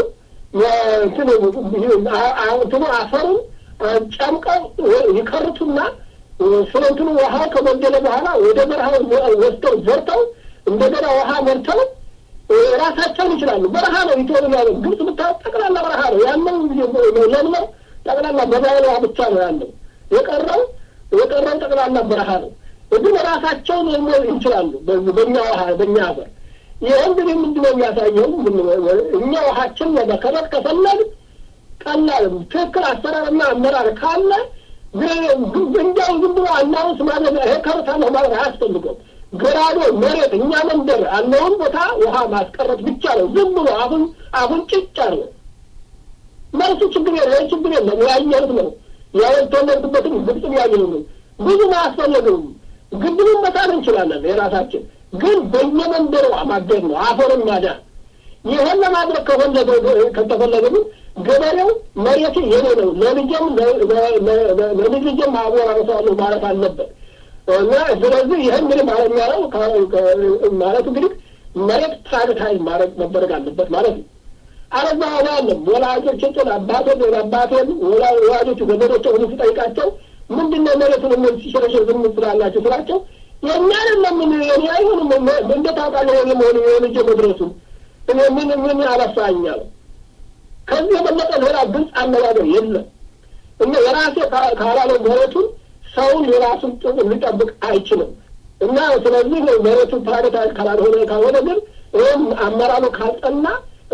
እንትኑ አፈሩን ጨምቀው ይከርቱና ስለ እንትኑ ውሃ ከጎደለ በኋላ ወደ በረሃ ወስደው ዘርተው እንደገና ውሃ መርተው ራሳቸውን ይችላሉ። በረሃ ነው ኢትዮ ግብጽ ብታወቅ ጠቅላላ በረሃ ነው ያለው። ለምለው ጠቅላላ በባይሏ ብቻ ነው ያለው። የቀረው የቀረው ጠቅላላ በረሃ ነው። ግን ራሳቸውን ይችላሉ በእኛ ውሃ በእኛ ሀገር። ይህ እንግዲህ ምንድን ነው የሚያሳየው? እኛ ውሃችን ለመከረት ከፈለግ ቀላል ትክክል አሰራርና አመራር ካለ እንዲያው ዝም ብሎ አናውንስ ማለት ይሄ ከርታለሁ ማለት አያስፈልገው። ገራዶ መሬት እኛ መንደር ያለውን ቦታ ውሃ ማስቀረት ብቻ ነው። ዝም ብሎ አሁን አሁን ጭጭ አለ መልሱ ችግር የለ ችግር የለም ያየሁት ነው ያወተለርኩበትም ግብጽም ያየሁ ነው። ብዙ አያስፈልግም። ግድቡን መጣል እንችላለን የራሳችን ግን በየመንደሩ ማገድ ነው አፈርን ማዳን። ይህን ለማድረግ ከፈለገ ከተፈለገ ግን ገበሬው መሬት የኔ ነው ለልጄም ለልጅ ልጄም አወራረሰዋለሁ ማለት አለበት። እና ስለዚህ ይህን እንግዲህ ማለት የሚያለው ማለት እንግዲህ መሬት ፕራይቬታይዝ ማድረግ መደረግ አለበት ማለት ነው። አረዛ አለም ወላጆች ጭን አባቴን አባቴን ወላጆቹ ዘመዶች ሁሉ ሲጠይቃቸው ምንድን ነው መሬቱን እነዚህ ሲሸረሸር ዝም ስላላቸው ስላቸው የእኛ አይደለም ምን እኔ አይሆንም እንዴት ታውቃለህ የመሆኑ የልጄ መድረሱን እኔ ምን ምን አለፋኛል ከዚህ የበለጠ ሌላ ግልጽ አነጋገር የለም። እና የራሴ ካላለው መሬቱን ሰውን የራሱን ጥቅም ሊጠብቅ አይችልም። እና ስለዚህ መሬቱ ፕራይቬታይዝ ካላልሆነ ካልሆነ ግን ይህም አመራሩ ካልጸና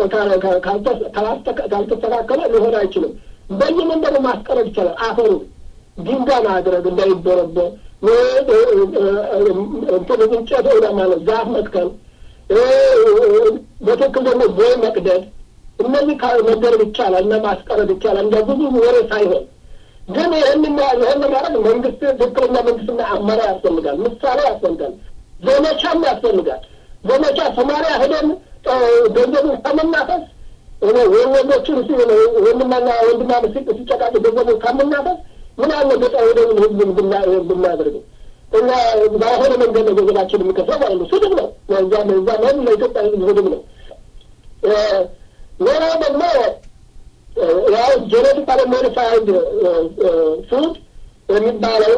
ካልተስተካከለ ሊሆን አይችልም። በየመንደሩ ማስቀረት ይቻላል። አፈሩ ድንጋይ ማድረግ እንዳይበረበር እንትን እንጨት ወደ ማለት ዛፍ መትከል በትክክል ደግሞ ቦይ መቅደድ እነዚህ መደረግ ይቻላል እና ማስቀረት ይቻላል እንደ ብዙ ወሬ ሳይሆን ግን ይህን ይህን ለማድረግ መንግስት ትክክለኛ መንግስትና አመራር ያስፈልጋል። ምሳሌ ያስፈልጋል። ዘመቻም ያስፈልጋል። ዘመቻ ሶማሊያ ሄደን ገንዘቡ ከመናፈስ ወንዶችን ወንድማና ወንድማ ሲጨቃጭ ገንዘቡ ከምናፈስ ምን አለ ገጠር ሄደን ህዝብን ብናደርገው እና ባልሆነ መንገድ ነው ገንዘባችን የሚከፍለው ማለት ነው። ስድብ ነው። እዛ እዛ መሆኑ ለኢትዮጵያ ህዝብ ስድብ ነው። ሌላው ደግሞ ያው ጄኔቲካሊ ሞዲፋይድ ፉድ የሚባለው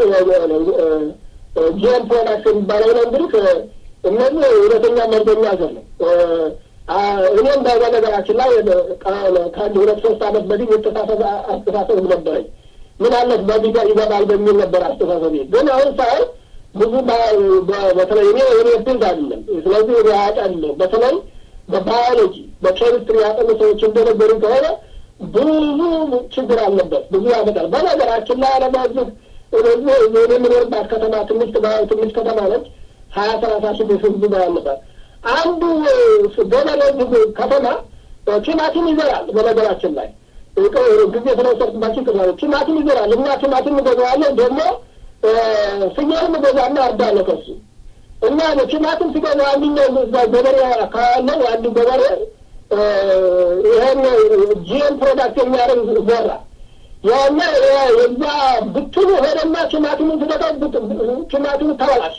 ጂኤም ፕሮዳክት የሚባለው ነው እንግዲህ እነዚህ እውነተኛ መርዘኛ ዘር ነው። እኔም በነገራችን ላይ ከአንድ ሁለት ሶስት አመት በፊት የተሳሰብ አስተሳሰብ ነበረኝ። ምን አለት በዚህ ጋር ይገባል በሚል ነበር አስተሳሰብ። ግን አሁን ሳይሆን ብዙ በተለይ እኔ እኔ ፊልድ አይደለም። ስለዚህ እኔ አያውቃለሁ። በተለይ በባዮሎጂ በኬሚስትሪ ያጠኑ ሰዎች እንደነገሩ ከሆነ ብዙ ችግር አለበት፣ ብዙ ያመጣል። በነገራችን ላይ አለማዝህ እነዚህ የምኖርባት ከተማ ትንሽ ትንሽ ከተማ ነች። ሀያ ሰላሳ ሺህ ህዝብ ነው ያለባት። አንዱ ገበሬ ከተማ ቲማቲም ይዘራል። በነገራችን ላይ ጊዜ ስለወሰድኩባቸው ይቅርታ። ቲማቲም ይዘራል እና ቲማቲም እገዛዋለሁ ደግሞ ፍየልም እገዛና አርዳለሁ ከሱ እና ቲማቲም ሲገዛ አንድኛው ገበሬ ካለው አንዱ ገበሬ ይህን ጂኤም ፕሮዳክት የሚያደርግ ዘራ ያና የዛ ብትሉ ሄደና ቲማቲሙን ስደቀው ቲማቲሙ ተበላሸ።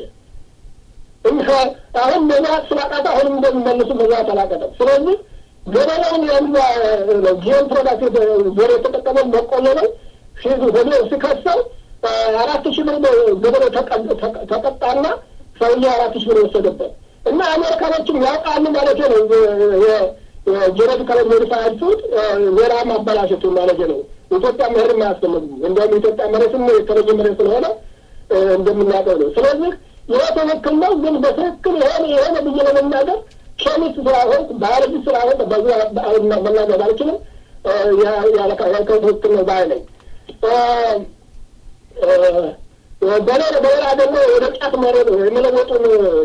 አሁን መዛት ስላቃተ አሁንም እንደሚመልሱ መዛት አላቀጠም። ስለዚህ ገበሬውን የዛ ጂኤም ፕሮዳክት ዘር የተጠቀመው በቆሎ ነው ሲዙ ሄዶ ሲከሰው አራት ሺህ ብር ገበሬው ተቀጣና ሰውዬው አራት ሺህ ብር ወሰደበት እና አሜሪካኖችም ያውቃሉ ማለት ነው። የጄኔቲካሊ ሞዲፋይድ ፉድ ሌላ ማበላሸቱ ማለት ነው። ኢትዮጵያ መሄድ አያስፈልግም። እንደውም ኢትዮጵያ መሬትም የተለየ መሬት ስለሆነ እንደምናውቀው ነው። ስለዚህ ይሄ ትክክል ነው፣ ግን በትክክል የሆነ የሆነ ብዬ ለመናገር ኬሚስት ስላሆን ባዮሎጂ ስላሆን በዚ መናገር አልችልም። ያልከው ትክክል ነው ባይ ነኝ። በሌላ በሌላ ደግሞ ወደ ጫት መሬት የመለወጡን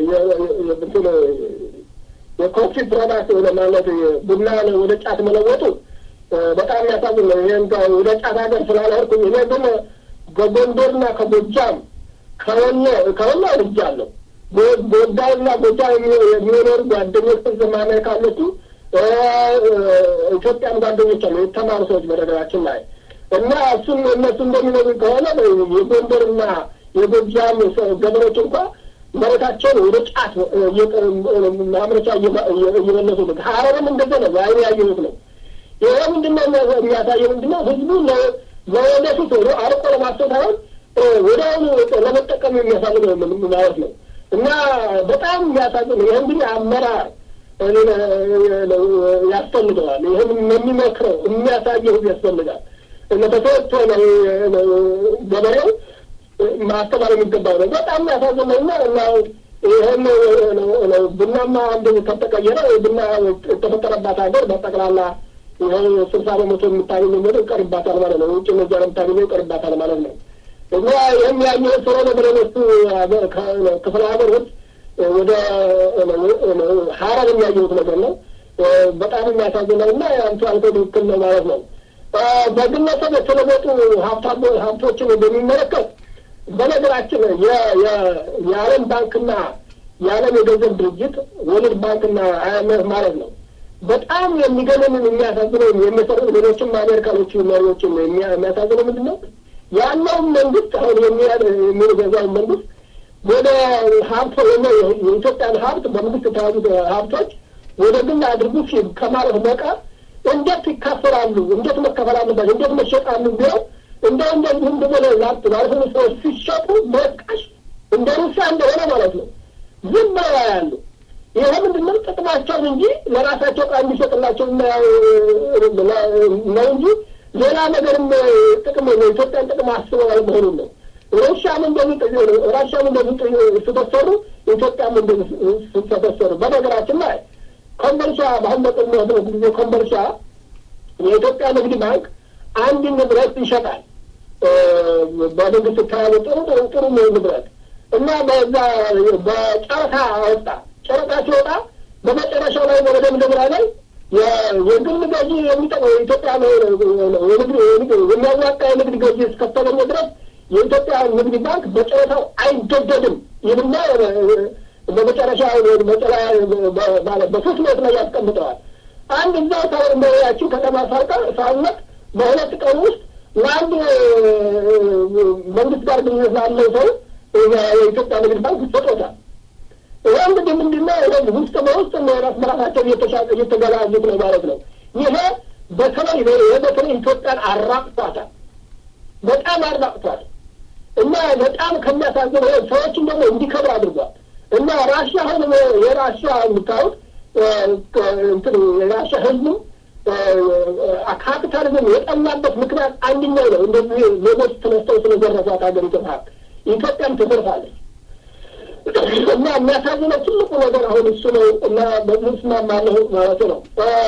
የኮፊ ፕሮዳክት ማለት ቡና ወደ ጫት መለወጡ በጣም የሚያሳዝን ነው። ይህን ወደ ጫት ሀገር ስላልሄድኩኝ እኔ ግን ከጎንደርና ከጎጃም ከወሎ ከወሎ አድርጃለሁ። ጎዳና ጎጃም የሚኖሩ ጓደኞች ዘማናዊ ካለቱ ኢትዮጵያን ጓደኞች አሉ የተማሩ ሰዎች በነገራችን ላይ እና እሱም እነሱ እንደሚነግሩ ከሆነ የጎንደርና የጎጃም ገበሬዎች እንኳ መሬታቸውን ወደ ጫት ማምረቻ እየመለሱ ነው። ሀረርም እንደዛ ነው። በዓይኔ ያየሁት ነው። ይሄ ምንድነው የሚያሳየው? ምንድነው ህዝቡ ለወደፊት አርቆ ለማሰብ ሳይሆን ወደ አሁኑ ለመጠቀም የሚያሳልገው ማለት ነው እና በጣም የሚያሳዝን ይህ እንግዲህ አመራር ያስፈልገዋል። ይህም የሚመክረው የሚያሳየው ህዝብ ያስፈልጋል። ተሰጥቶ ነው ገበሬው ማስተማር የሚገባው ነው። በጣም የሚያሳዝን ነው እና እና ይህን ቡናማ አንድ ከተቀየረ ቡና የተፈጠረባት ሀገር በጠቅላላ ይኸው ስልሳ በመቶ የምታገኘው ምድር ይቀርባታል ማለት ነው። ውጭ ነዛ የምታገኘው ይቀርባታል ማለት ነው። እና ይህም ያየሁ ስለሆነ በሌሎቹ ክፍለ ሀገር ውስጥ ወደ ሀረር የሚያየሁት ነገር ነው። በጣም የሚያሳዝን ነው እና አንቱ አንተ ትክክል ነው ማለት ነው። በግለሰብ የተለወጡ ሀብቶችን በሚመለከት በነገራችን የዓለም ባንክና የዓለም የገንዘብ ድርጅት ወርልድ ባንክና አይኤምኤፍ ማለት ነው በጣም የሚገርምን የሚያሳዝነው የሚሰሩ ሌሎችም አሜሪካኖቹ መሪዎችን የሚያሳዝነው ምንድን ነው ያለውን መንግስት አሁን የሚገዛውን መንግስት ወደ ሀብት የኢትዮጵያን ሀብት በመንግስት የተያዙ ሀብቶች ወደ ግል አድርጉ ሲል ከማለት በቀር እንዴት ይካፈላሉ፣ እንዴት መከፈል አለባቸው፣ እንዴት መሸጣሉ ቢለው እንደ እንደዚህ እንደ ላጥ ባልሆኑ ሰዎች ሲሸጡ በቃሽ እንደ ሩሲያ እንደሆነ ማለት ነው ዝም ብለው ያሉ ይሄ ምንድነው ጥቅማቸውን እንጂ ለራሳቸው ቃ እንዲሰጥላቸው ነው እንጂ ሌላ ነገርም ጥቅም ነው። ኢትዮጵያን ጥቅም አስበው አልመሆኑን ነው። ሩሲያም እንደዚህ ራሽያም እንደዚህ ስተሰሩ ኢትዮጵያም እንደዚህ ስተሰሩ። በነገራችን ላይ ኮምቦልቻ በአሁን በቅርቡ ጊዜ ኮምቦልቻ የኢትዮጵያ ንግድ ባንክ አንድ ንብረት ይሸጣል። በመንግስት ተያዘ ጥሩ ጥሩ ጥሩ ንብረት እና በዛ በጨረታ አወጣ። ጨረታ ሲወጣ በመጨረሻው ላይ በመደምደምራ ላይ የግል ገዢ የሚጠቅመው የኢትዮጵያ የሚያዋጣ የንግድ ገዢ እስከተገኘ ድረስ የኢትዮጵያ ንግድ ባንክ በጨረታው አይገደድም ይህና በመጨረሻ በሶስት ሜት ላይ ያስቀምጠዋል። አንድ እዛው ታወርመያችን ከተማ ሳልነት በሁለት ቀን ውስጥ ለአንድ መንግስት ጋር ግንኙነት ላለው ሰው የኢትዮጵያ ንግድ ባንክ ይሰጦታል። ይህ እንግዲህ ምንድነው ውስጥ በውስጥ ራስ በራሳቸው እየተገላዙት ነው ማለት ነው። ይሄ በተለይ ይሄ በተለይ ኢትዮጵያን አራቅቷታል፣ በጣም አራቅቷል እና በጣም ከሚያሳዝነው ሰዎችን ደግሞ እንዲከብር አድርጓል እና ራሽያ አሁን የራሽያ የምታዩት እንትን የራሽያ ህዝቡ ካፒታሊዝም የጠላበት ምክንያት አንደኛው ነው። እንደዚህ ሌቦች ተነስተው ስለዘረፏት ሀገሪቱ ሀብት ኢትዮጵያም ትዘርፋለች። እና የሚያሳዝነው ትልቁ ነገር አሁን እሱ ነው እና በዚህ እስማማለሁ ማለት ነው።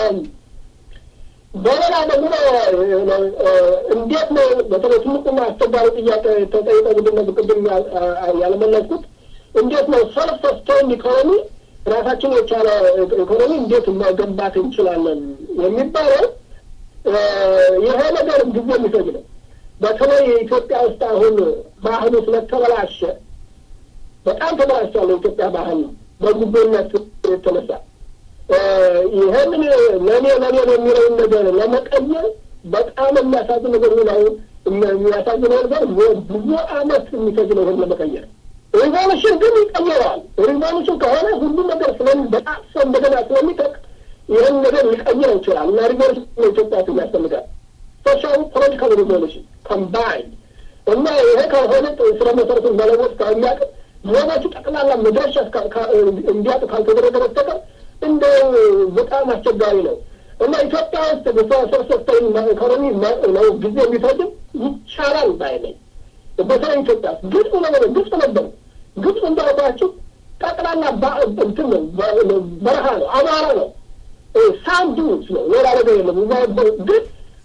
በሌላ ደግሞ እንዴት ነው በተለይ ትልቁና አስቸጋሪ ጥያቄ ተጠይቀ ምንድን ነው ቅድም ያልመለስኩት እንዴት ነው ሰልፍ ሰስቴይን ኢኮኖሚ ራሳችን የቻለ ኢኮኖሚ እንዴት መገንባት እንችላለን የሚባለው ይሄ ነገር ጊዜ የሚፈጅ ነው። በተለይ ኢትዮጵያ ውስጥ አሁን ባህሉ ስለተበላሸ በጣም ተበላሽቷል። የኢትዮጵያ ባህል ነው በጉቦነት የተነሳ ይህንን ለእኔ ለእኔ የሚለውን ነገር ለመቀየር በጣም የሚያሳዝን ነገር ነው። የሚያሳዝነው ነገር ብዙ አመት የሚፈጅ ነው ይህን ለመቀየር። ሪቮሉሽን ግን ይቀየረዋል። ሪቮሉሽን ከሆነ ሁሉ ነገር ስለሚ በጣም ሰው እንደገና ስለሚጠቅ ይህን ነገር ሊቀይረው ይችላል እና ሪቮሉሽን ኢትዮጵያ ውስጥ ያስፈልጋል። ሶሻል ፖለቲካል ሪቮሉሽን ኮምባይንድ እና ይሄ ከሆነ ስለ መሰረቱን መለወጥ ከሚያቅም ሌሎቹ ጠቅላላ መድረሻ እንዲያጡ ካልተደረገ በስተቀር እንደ በጣም አስቸጋሪ ነው እና ኢትዮጵያ ውስጥ በሶስተኝ ኢኮኖሚ ነው ጊዜ የሚፈጅም ይቻላል ባይ ነኝ። በተለይ ኢትዮጵያ ውስጥ ግልጽ ነገር ግልጽ ነበር። ግልጽ እንዳልኳችሁ ጠቅላላ እንትን ነው በረሃ ነው፣ አማራ ነው፣ ሳንድ ነው፣ ሌላ ነገር የለም። ግን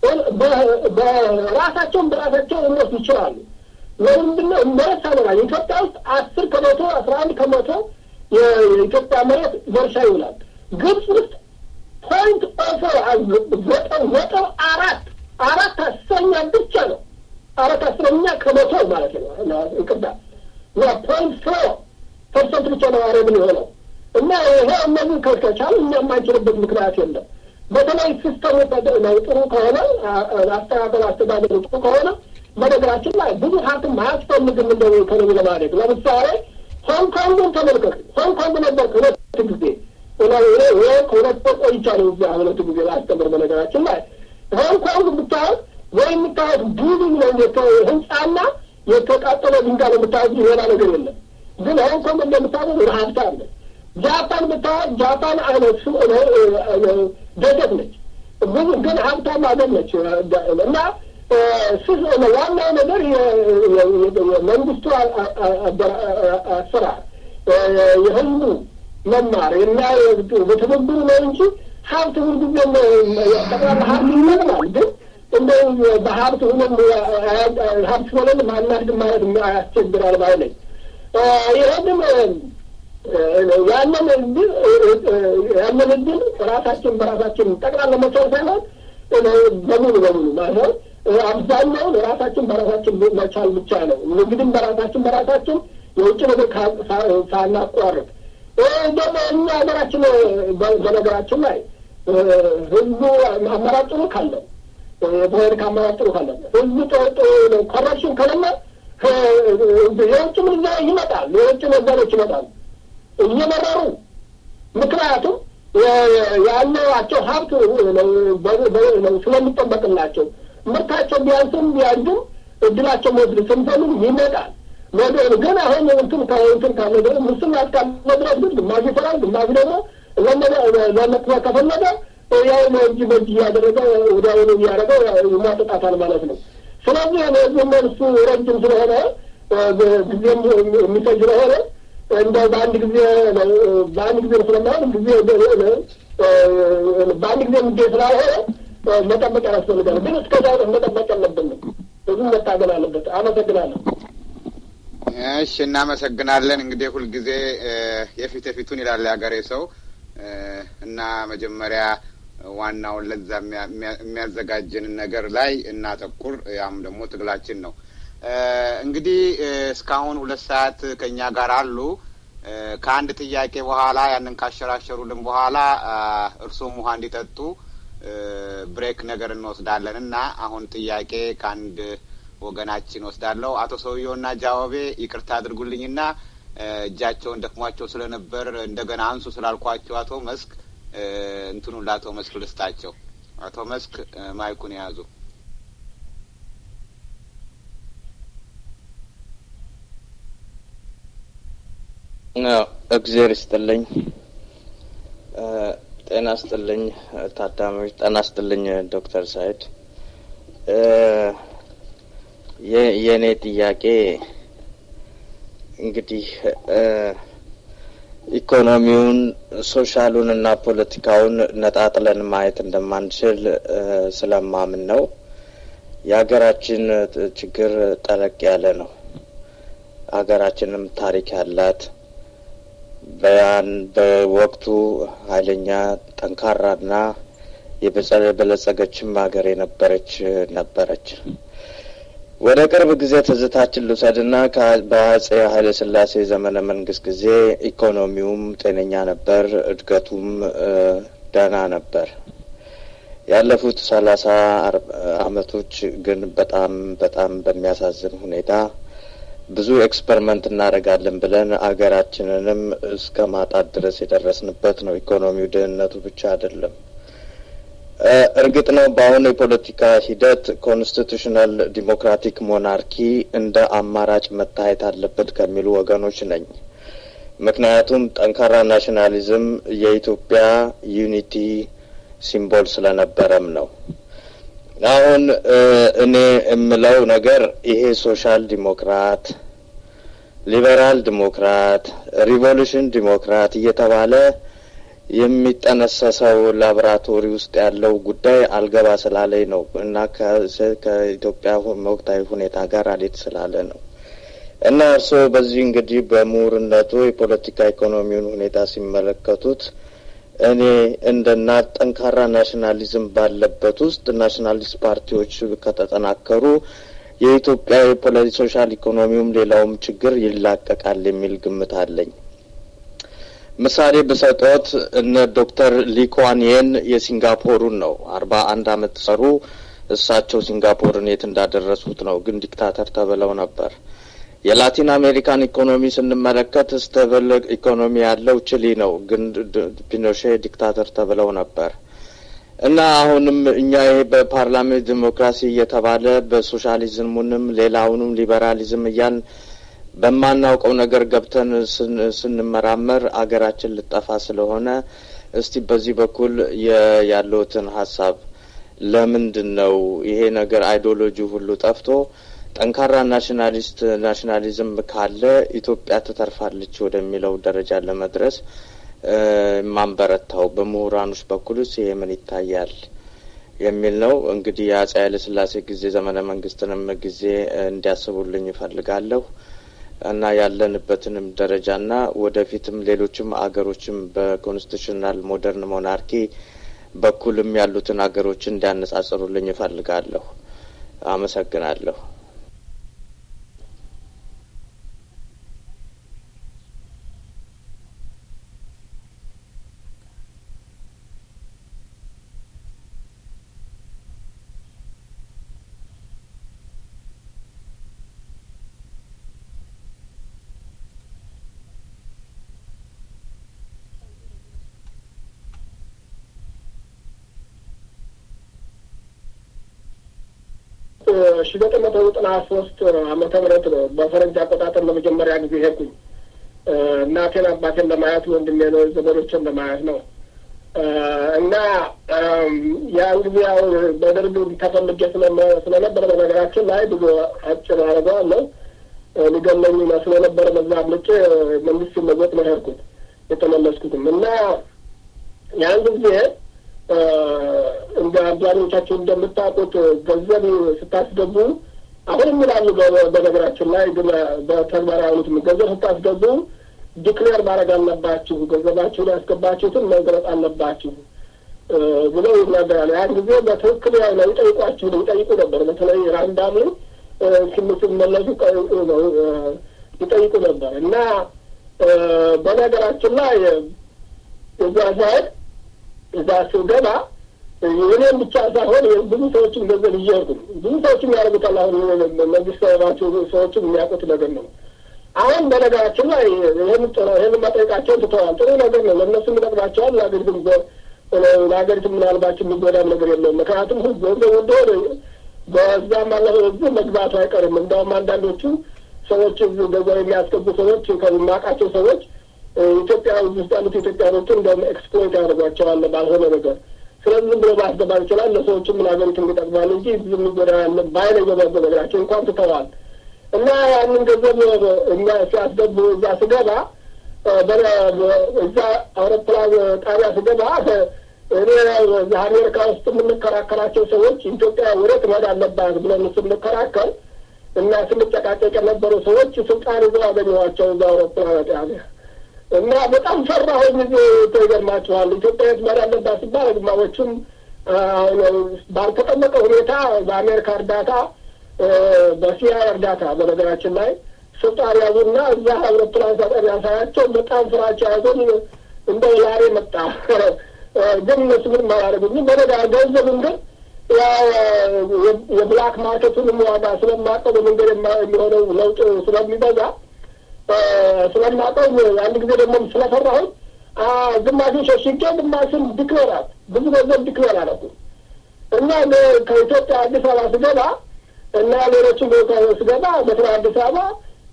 በራሳቸውን በራሳቸው እነሱ ይችላሉ። ለምንድን ነው መሬት ሳይኖራል? ኢትዮጵያ ውስጥ አስር ከመቶ አስራ አንድ ከመቶ የኢትዮጵያ መሬት በእርሻ ይውላል። ግብጽ ውስጥ ፖይንት ኦፎር ዘጠኝ ነጥብ አራት አራት አስረኛ ብቻ ነው አራት አስረኛ ከመቶ ማለት ነው። ይቅርታ ፖይንት ፎር ፐርሰንት ብቻ ነው አረብን የሆነው እና ይሄ እነዚህ ከቻል እኛ የማንችልበት ምክንያት የለም። በተለይ ሲስተሙ ነው ጥሩ ከሆነ አስተዳደር አስተዳደሩ ጥሩ ከሆነ በነገራችን ላይ ብዙ ሀብትም አያስፈልግም እንደ ኢኮኖሚ ለማድረግ ለምሳሌ ሆንግ ኮንግን ተመልከቱ። ሆንግ ኮንግ ነበር ሁለት ጊዜ ከሁለት ወር ቆይቻለሁ እዚያ ሁለት ጊዜ ላስተምር። በነገራችን ላይ ሆንግ ኮንግ ብታዩት ወይ የምታዩት ቢልዲንግ ነው ህንፃና የተቃጠለ ድንጋይ ነው የምታዩት፣ ሌላ ነገር የለም። ግን ሆንግ ኮንግ እንደምታዩት ረሀብታ አለ። ጃፓን ብታዩት ጃፓን አይነት ደገት ነች፣ ብዙ ግን ሀብታም ሀገር ነች እና ዋናው ነገር የመንግስቱ አሰራር የህዝቡ መማር እና በትብብሩ ነው እንጂ ሀብት ሁልጊዜ ጠቅላላ ሀብት ይመጥናል። ግን እንደው በሀብት ሁነን ሀብት ሆነን ማናድግ ማለት ያስቸግራል ባይ ነኝ። ይህንም ያንን እድል ያንን እድል ራሳችን በራሳችን ጠቅላላ መቻል ሳይሆን በሙሉ በሙሉ ማለት አብዛኛውን ራሳችን በራሳችን መቻል ብቻ ነው። ንግድም በራሳችን በራሳችን የውጭ ነገር ሳናቋርጥ ደግሞ እኛ ሀገራችን በነገራችን ላይ ህዝቡ አማራጭ ጥሩ ካለው የፖለቲካ አማራጭ ጥሩ ካለ ህዝቡ ኮረፕሽን ከሌለ የውጭ ምንዛሪ ይመጣል፣ የውጭ ነጋዴዎች ይመጣሉ እየመረሩ ምክንያቱም ያለዋቸው ሀብት ስለሚጠበቅላቸው ምርታቸው ቢያንስም ቢያድግም እድላቸው መወስድ ስንፈልግ ይመጣል። ወደ ግን አሁን እንትን እንትን ካለ ደግሞ ሙስና እስካለ ድረስ ግን ግማሽ ይሰራል፣ ግማሽ ደግሞ ለመክፈል ከፈለገ ያው እጅ በእጅ እያደረገ ወዲያውኑ እያደረገ ይሟጥጣታል ማለት ነው። ስለዚህ እነዚህ መልሱ ረጅም ስለሆነ ጊዜም የሚፈጅ ስለሆነ እንደ በአንድ ጊዜ በአንድ ጊዜ ስለማይሆን ጊዜ በአንድ ጊዜ የሚገኝ ስላልሆነ መጠበቅ ያስፈልጋል። ግን እስከዛ ድረስ መጠበቅ የለብንም። ብዙ መታገል አለበት። አመሰግናለሁ። እሺ፣ እናመሰግናለን። እንግዲህ ሁልጊዜ የፊት የፊቱን ይላል የሀገሬ ሰው እና መጀመሪያ ዋናውን ለዛ የሚያዘጋጅንን ነገር ላይ እናተኩር። ያም ደግሞ ትግላችን ነው። እንግዲህ እስካሁን ሁለት ሰዓት ከእኛ ጋር አሉ። ከአንድ ጥያቄ በኋላ ያንን ካሸራሸሩልን በኋላ እርሶም ውሃ እንዲጠጡ ብሬክ ነገር እንወስዳለን እና አሁን ጥያቄ ከአንድ ወገናችን ወስዳለሁ። አቶ ሰውየውና ጃዋቤ ይቅርታ አድርጉልኝና እጃቸውን ደክሟቸው ስለነበር እንደገና አንሱ ስላልኳቸው አቶ መስክ እንትኑን ለአቶ መስክ ልስጣቸው። አቶ መስክ ማይኩን የያዙ። እግዜር ይስጥልኝ። ጤና ስጥልኝ ታዳሚዎች፣ ጤና ስጥልኝ ዶክተር ሳይድ። የእኔ ጥያቄ እንግዲህ ኢኮኖሚውን ሶሻሉን እና ፖለቲካውን ነጣጥለን ማየት እንደማንችል ስለማምን ነው። የሀገራችን ችግር ጠለቅ ያለ ነው። ሀገራችንም ታሪክ ያላት በያን በወቅቱ ኃይለኛ ጠንካራና የበለጸገችም ሀገር የነበረች ነበረች። ወደ ቅርብ ጊዜ ትዝታችን ልውሰድና በአጼ ኃይለ ሥላሴ ዘመነ መንግስት ጊዜ ኢኮኖሚውም ጤነኛ ነበር፣ እድገቱም ደህና ነበር። ያለፉት ሰላሳ አመቶች ግን በጣም በጣም በሚያሳዝን ሁኔታ ብዙ ኤክስፐሪመንት እናደርጋለን ብለን አገራችንንም እስከ ማጣት ድረስ የደረስንበት ነው። ኢኮኖሚው ድህነቱ ብቻ አይደለም። እርግጥ ነው በአሁኑ የፖለቲካ ሂደት ኮንስቲቱሽናል ዲሞክራቲክ ሞናርኪ እንደ አማራጭ መታየት አለበት ከሚሉ ወገኖች ነኝ። ምክንያቱም ጠንካራ ናሽናሊዝም የኢትዮጵያ ዩኒቲ ሲምቦል ስለነበረም ነው። አሁን እኔ የምለው ነገር ይሄ ሶሻል ዲሞክራት፣ ሊበራል ዲሞክራት፣ ሪቮሉሽን ዲሞክራት እየተባለ የሚጠነሰሰው ላቦራቶሪ ውስጥ ያለው ጉዳይ አልገባ ስላለኝ ነው እና ከኢትዮጵያ ወቅታዊ ሁኔታ ጋር አሌት ስላለ ነው እና እርስዎ በዚህ እንግዲህ በምሁርነቱ የፖለቲካ ኢኮኖሚውን ሁኔታ ሲመለከቱት እኔ እንደ ና ጠንካራ ናሽናሊዝም ባለበት ውስጥ ናሽናሊስት ፓርቲዎች ከተጠናከሩ የኢትዮጵያ ሶሻል ኢኮኖሚውም ሌላውም ችግር ይላቀቃል የሚል ግምት አለኝ። ምሳሌ ብሰጦት እነ ዶክተር ሊኳንየን የሲንጋፖሩን ነው አርባ አንድ አመት ሰሩ። እሳቸው ሲንጋፖርን የት እንዳደረሱት ነው፣ ግን ዲክታተር ተብለው ነበር። የላቲን አሜሪካን ኢኮኖሚ ስንመለከት ስተብል ኢኮኖሚ ያለው ቺሊ ነው፣ ግን ፒኖሼ ዲክታተር ተብለው ነበር። እና አሁንም እኛ ይሄ በፓርላሜንት ዲሞክራሲ እየተባለ በሶሻሊዝሙንም ሌላውንም ሊበራሊዝም እያልን በማናውቀው ነገር ገብተን ስንመራመር አገራችን ልጠፋ ስለሆነ እስቲ በዚህ በኩል ያለውትን ሀሳብ ለምንድን ነው ይሄ ነገር አይዲዮሎጂ ሁሉ ጠፍቶ ጠንካራ ናሽናሊስት ናሽናሊዝም ካለ ኢትዮጵያ ትተርፋለች ወደሚለው ደረጃ ለመድረስ ማንበረታው በምሁራኖች በኩልስ ይሄ ምን ይታያል የሚል ነው። እንግዲህ የአጼ ኃይለ ሥላሴ ጊዜ ዘመነ መንግስትንም ጊዜ እንዲያስቡልኝ ይፈልጋለሁ እና ያለንበትንም ደረጃና ወደፊትም ሌሎችም አገሮችም በኮንስቲቱሽናል ሞደርን ሞናርኪ በኩልም ያሉትን አገሮች እንዲያነጻጽሩልኝ ይፈልጋለሁ። አመሰግናለሁ። ሺ ዘጠኝ መቶ ዘጠና ሶስት ዓመተ ምህረት ነው በፈረንጅ አቆጣጠር ለመጀመሪያ ጊዜ ሄድኩኝ። እናቴን አባቴን ለማየት ወንድሜ ነው ዘመዶችን ለማየት ነው እና ያን ጊዜ ያው በደርግ ተፈልጌ ስለነበረ በነገራችን ላይ ብዙ አጭር አደርገዋለሁ ሊገለኝ ስለነበረ በዛ አምልጬ መንግስት ሲለወጥ ነው ሄድኩት የተመለስኩትም እና ያን ጊዜ እንደ አብዛኞቻችሁ እንደምታውቁት ገንዘብ ስታስገቡ አሁንም ይላሉ። በነገራችን ላይ ግን በተግባር ያሉትም ገንዘብ ስታስገቡ ዲክሌር ማድረግ አለባችሁ፣ ገንዘባችሁን ያስገባችሁትን መግለጽ አለባችሁ ብለው ይናገራሉ። ያን ጊዜ በትክክል ያው ነው ይጠይቋችሁ ነው ይጠይቁ ነበር። በተለይ ራንዳም ሲመለሱ ይጠይቁ ነበር እና በነገራችን ላይ እዛ ሳይድ እዛ ስገባ እኔም ብቻ ሳይሆን ብዙ ሰዎችም ገንዘብ እየሄድኩ ብዙ ሰዎችም ያደርጉታል። አሁን መንግስት ሰባቸው ሰዎችም የሚያውቁት ነገር ነው። አሁን በነገራችን ላይ ይህን ይህን መጠየቃቸውን ትተዋል። ጥሩ ነገር ነው። ለእነሱም ይጠቅማቸዋል። ለሀገሪቱም ለሀገሪቱ ምናልባቸው የሚጎዳም ነገር የለውም። ምክንያቱም ገንዘብ እንደሆነ በዛም አለፈ በዚህ መግባቱ አይቀርም። እንደውም አንዳንዶቹ ሰዎች ገንዘብ የሚያስገቡ ሰዎች ከማውቃቸው ሰዎች ኢትዮጵያ ውስጥ ያሉት ኢትዮጵያኖችን እንደውም ኤክስፕሎይት ያደርጓቸዋል ባልሆነ ነገር። ስለዚህ ዝም ብሎ ማስገባት ይችላል። ለሰዎችም ምን ሀገሪቱን ይጠቅማል እንጂ ብዙ የሚጎዳ በአይነ ገበብ ነገራቸው እንኳን ትተዋል እና ያንን ገንዘብ እኛ ሲያስገቡ እዛ ስገባ እዛ አውሮፕላን ጣቢያ ስገባ እኔ እዛ አሜሪካ ውስጥ የምንከራከራቸው ሰዎች ኢትዮጵያ ወዴት መሄድ አለባት ብለን ስንከራከር እና ስንጨቃጨቅ የነበሩ ሰዎች ስልጣን ይዘው አገኘኋቸው እዛ አውሮፕላን ጣቢያ እና በጣም ፈራሁኝ። ጊዜ ተገርማችኋል። ኢትዮጵያ የት መሄድ አለባት ሲባል ግማዎቹም ባልተጠመቀ ሁኔታ በአሜሪካ እርዳታ በሲያ እርዳታ በነገራችን ላይ ስልጣን ያዙና እዛ አውሮፕላን ሳጠሪያ ሳያቸው በጣም ፍራቻ ያዞን እንደ ላሬ መጣ። ግን እነሱ ምንም አላደረጉኝም። በነጋ ገንዘብን ግን የብላክ ማርኬቱንም ዋጋ ስለማውቀው በመንገድ የሚሆነው ለውጥ ስለሚበዛ ስለማውቀው አንድ ጊዜ ደግሞ ስለፈራሁኝ ግማሹን ሸሽጌ ግማሹን ዲክሌራት ብዙ ገንዘብ ዲክሌር አደረኩ እና ከኢትዮጵያ አዲስ አበባ ስገባ እና ሌሎቹ ስገባ በስራ አዲስ አበባ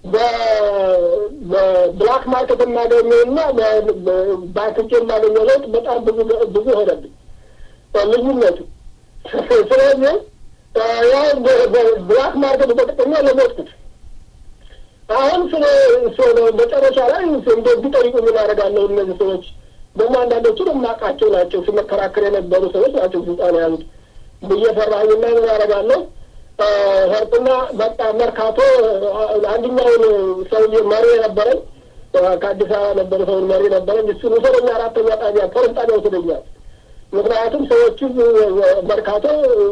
በብላክ ማርኬት የማገኘው እና ባንክቼ የማገኘው ለውጥ በጣም ብዙ ብዙ ሆነብኝ ልዩነቱ። ስለዚህ ያው ብላክ ማርኬት ተጠቅሜ ለሞትኩት። አሁን ስለ መጨረሻ ላይ እንደ ቢጠይቁ ምን አደርጋለሁ? እነዚህ ሰዎች ደግሞ አንዳንዶቹ የማውቃቸው ናቸው፣ ሲመከራከር የነበሩ ሰዎች ናቸው ስልጣን የያዙት ብዬ ፈራሁኝና ምን አደርጋለሁ ሄርኩና በቃ መርካቶ አንደኛውን ሰውዬ መሪ ነበረኝ፣ ከአዲስ አበባ ነበረ ሰውን መሪ ነበረኝ። እሱን ውሰደኛ አራተኛ ጣቢያ ፖሊስ ጣቢያ ውሰደኛል። ምክንያቱም ሰዎቹ መርካቶ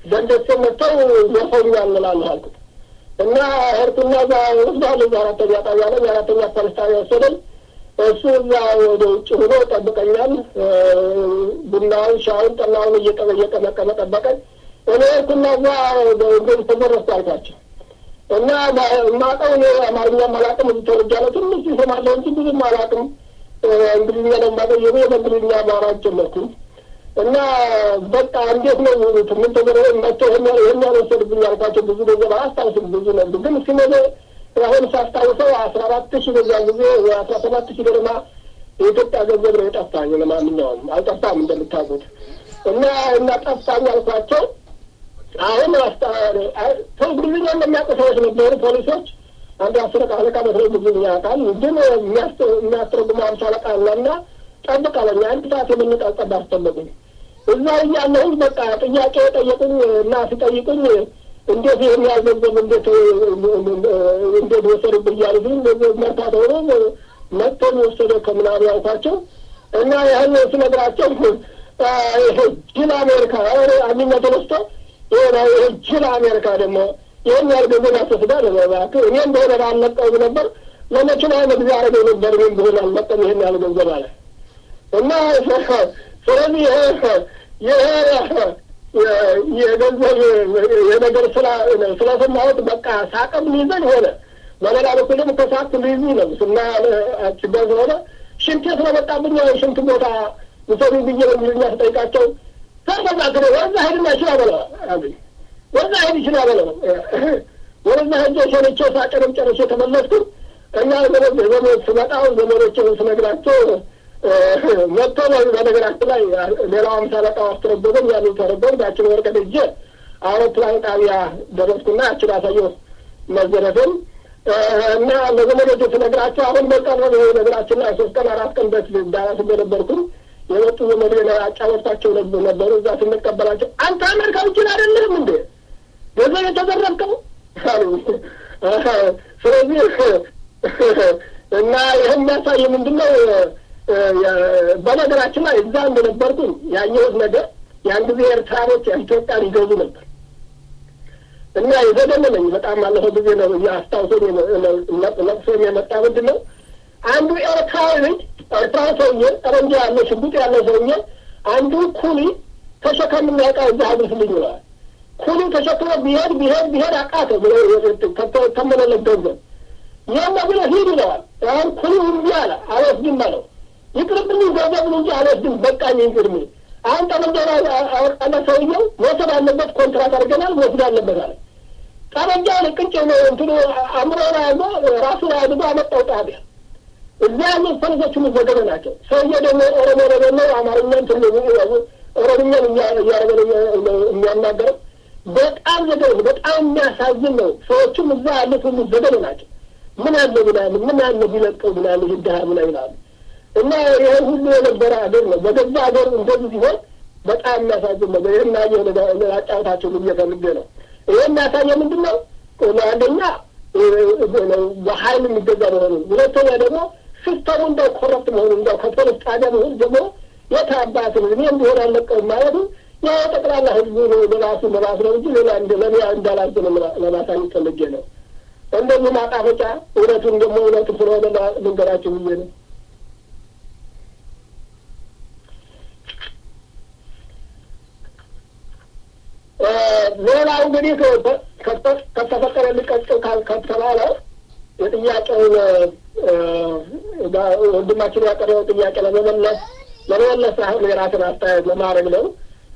ደንደሴ መጥተው ዘፈኛል እንላለሁ አልኩት እና ሄድኩና እዛ ወስዳለሁ እዛ አራተኛ ጣቢያ ላይ የአራተኛ ፖሊስ ጣቢያ ወሰደኝ። እሱ እዛ ወደ ውጭ ሆኖ ጠብቀኛል። ቡናውን፣ ሻውን፣ ጠላውን እየቀመ እየቀመቀመ ጠበቀኝ። እኔ ሄድኩና እዛ እንደዚህ ተዘረፍኩ አልኳቸው እና የማውቀው እኔ አማርኛም አላውቅም። እዚህ ተወልጃለሁ። ትንሽ ይሰማለሁ እንጂ ብዙም አላውቅም። እንግሊዝኛ ነው የማውቀው። የኔ በእንግሊዝኛ ማውራት ጀመርኩኝ እና በቃ እንዴት ነው ምን ተገረ መጥቶ ይህን ያልወሰድብኝ አልኳቸው። ብዙ ገንዘብ አላስታውስም፣ ብዙ ነበር ግን ሲመዘ አሁን ሳስታውሰው አስራ አራት ሺህ በዚያን ጊዜ አስራ ሰባት ሺህ ገደማ የኢትዮጵያ ገንዘብ ነው የጠፋኝ። ለማንኛውም አልጠፋም እንደምታውቁት እና እና ጠፋኝ አልኳቸው። አሁን እንግሊዝኛ እንደሚያውቁ ሰዎች ነበሩ ፖሊሶች። አንድ አስር አለቃ መስለው እንግሊዝኛ ያውቃል፣ ግን የሚያስተረጉመው አምሳ አለቃ አለና ጠብቅ አለኝ። አንድ ሰዓት የምንቀጸብ አስፈለጉኝ። እዛ እያለሁኝ በቃ ጥያቄ ጠየቁኝ እና ሲጠይቁኝ እንዴት ይህን ያህል ገንዘብ እንዴት እንዴት ወሰዱብህ እያሉ ግን መርካቶ ሆኖ መጥቶን ወሰደ ከምናምን ያልኳቸው እና ያህል ስነግራቸው ጅል አሜሪካ አንድኛ ተነስቶ ይሄ ጅል አሜሪካ ደግሞ ይህን ያህል ገንዘብ ያስወስዳል። እባክህ እኔ እንደሆነ ባልለቀውም ነበር ለመኪና መግዣ አረገው ነበር እኔ እንደሆነ አልለቀም ይህን ያህል ገንዘብ አለ እና ስለዚህ ይሄ የገንዘብ የነገር ስለሰማሁት በቃ ሳቅም ሊይዘን ሆነ። በሌላ በኩል ደግሞ ከሳቅ ሊይዙ ነው እና ችግር ስለሆነ ሽንቴ ስለመጣብኝ ሽንት ቦታ ውሰዱ ብዬ በእንግሊዝኛ ስጠይቃቸው ተመዛግረ ወደዛ ሄድና ይችላ በለው አሉኝ። ወደዛ ሄድ ይችላ በለው ወደዛ ሄጄ ሸንቼ ሳቅንም ጨርሼ ተመለስኩ እና ዘመድ ስመጣው ዘመዶችን ስነግራቸው መጥቶ በነገራችን ላይ ሌላው አምሳ አለቃው አስተረጎመኝ። ያንን ተረጎም ያችን ወረቀት እጄ አውሮፕላን ጣቢያ ደረስኩና ያችን አሳየሁ መዘረፍን እና ለዘመዶች ስነግራቸው አሁን በቀረብ ነገራችን ላይ ሶስት ቀን አራት ቀን በፊት ዳላስ እንደነበርኩኝ የመጡ ዘመድ አጫወታቸው ነበሩ። እዛ ስንቀበላቸው አንተ አሜሪካዊ ጅል አይደለህም እንዴ ገንዘብ የተዘረፍከው አሉ። ስለዚህ እና ይህን የሚያሳይ ምንድን ነው? በነገራችን ላይ እዛ እንደነበርኩኝ ያየሁት ነገር ያን ጊዜ ኤርትራኖች ኢትዮጵያን ይገዙ ነበር እና የዘገነነኝ በጣም ባለፈው ጊዜ ነው አስታውሶኝ ለቅሶኝ የመጣ ምንድን ነው አንዱ ኤርትራዊ ልጅ ኤርትራዊ ሰውዬ ጠመንጃ ያለው ሽጉጥ ያለው ሰውዬ አንዱ ኩሊ ተሸከም የሚያውቃ እዛ አድርስልኝ ይለዋል። ኩሊ ተሸክሞ ቢሄድ ቢሄድ ቢሄድ አቃተው ብሎ ተመለለት ገንዘብ ይህማ ብሎ ሂድ ይለዋል። አሁን ኩሊ እምቢ አለ፣ አልወስድም አለው። ይቅርብኝ ገንዘብ እንጂ አልወስድም በቃኝ ይቅርብኝ። አሁን ጠመንጃ አወጣና ሰውየው መውሰድ አለበት ኮንትራት አድርገናል መውሰድ አለበት አለ። ጠመንጃውን ቅጭ እንትኑ አእምሮን ያዞ ራሱን አድጎ አመጣው ጣቢያ። እዛ ያሉ ፈረሶች ሁሉ ዘገበ ናቸው። ሰውየው ደግሞ ኦሮሞ ደግሞ አማርኛ እንትን ኦሮምኛን እያደረገ የሚያናገረው በጣም ዘገበ። በጣም የሚያሳዝን ነው። ሰዎቹም እዛ ያሉት ሁሉ ዘገበ ናቸው። ምን አለ ምናምን ምን አለ ቢለቀው ምናምን ይድሃ ምና ይላሉ። እና ይሄ ሁሉ የነበረ ሀገር ነው። በገዛ ሀገር እንደዚህ ሲሆን በጣም የሚያሳዝን ነው። ይህን ናየ አጫወታቸው ብዬ ፈልጌ ነው። ይህ የሚያሳየ ምንድን ነው? አንደኛ በሀይል የሚገዛ መሆኑ፣ ሁለተኛ ደግሞ ሲስተሙ እንደው ኮረፕት መሆኑ እንደው ከፖሊስ ጣቢያ መሆኑ ደግሞ የት አባት እኔ እንዲሆን አለቀውም ማለቱ ያው ጠቅላላ ህዝቡ ለራሱ ለራሱ ነው እንጂ ሌላ ለሌላ እንዳላዝን ለማሳየት ፈልጌ ነው። እንደዚህ ማጣፈጫ እውነቱን ደግሞ እውነቱ ስለሆነ ልንገራችሁ ብዬ ነው። ሌላው እንግዲህ ከተፈቀደ ሊቀጥል ከተባለ የጥያቄውን ወንድማችን ያቀረበው ጥያቄ ለመመለስ ለመመለስ አሁን የራስን አስተያየት ለማድረግ ነው።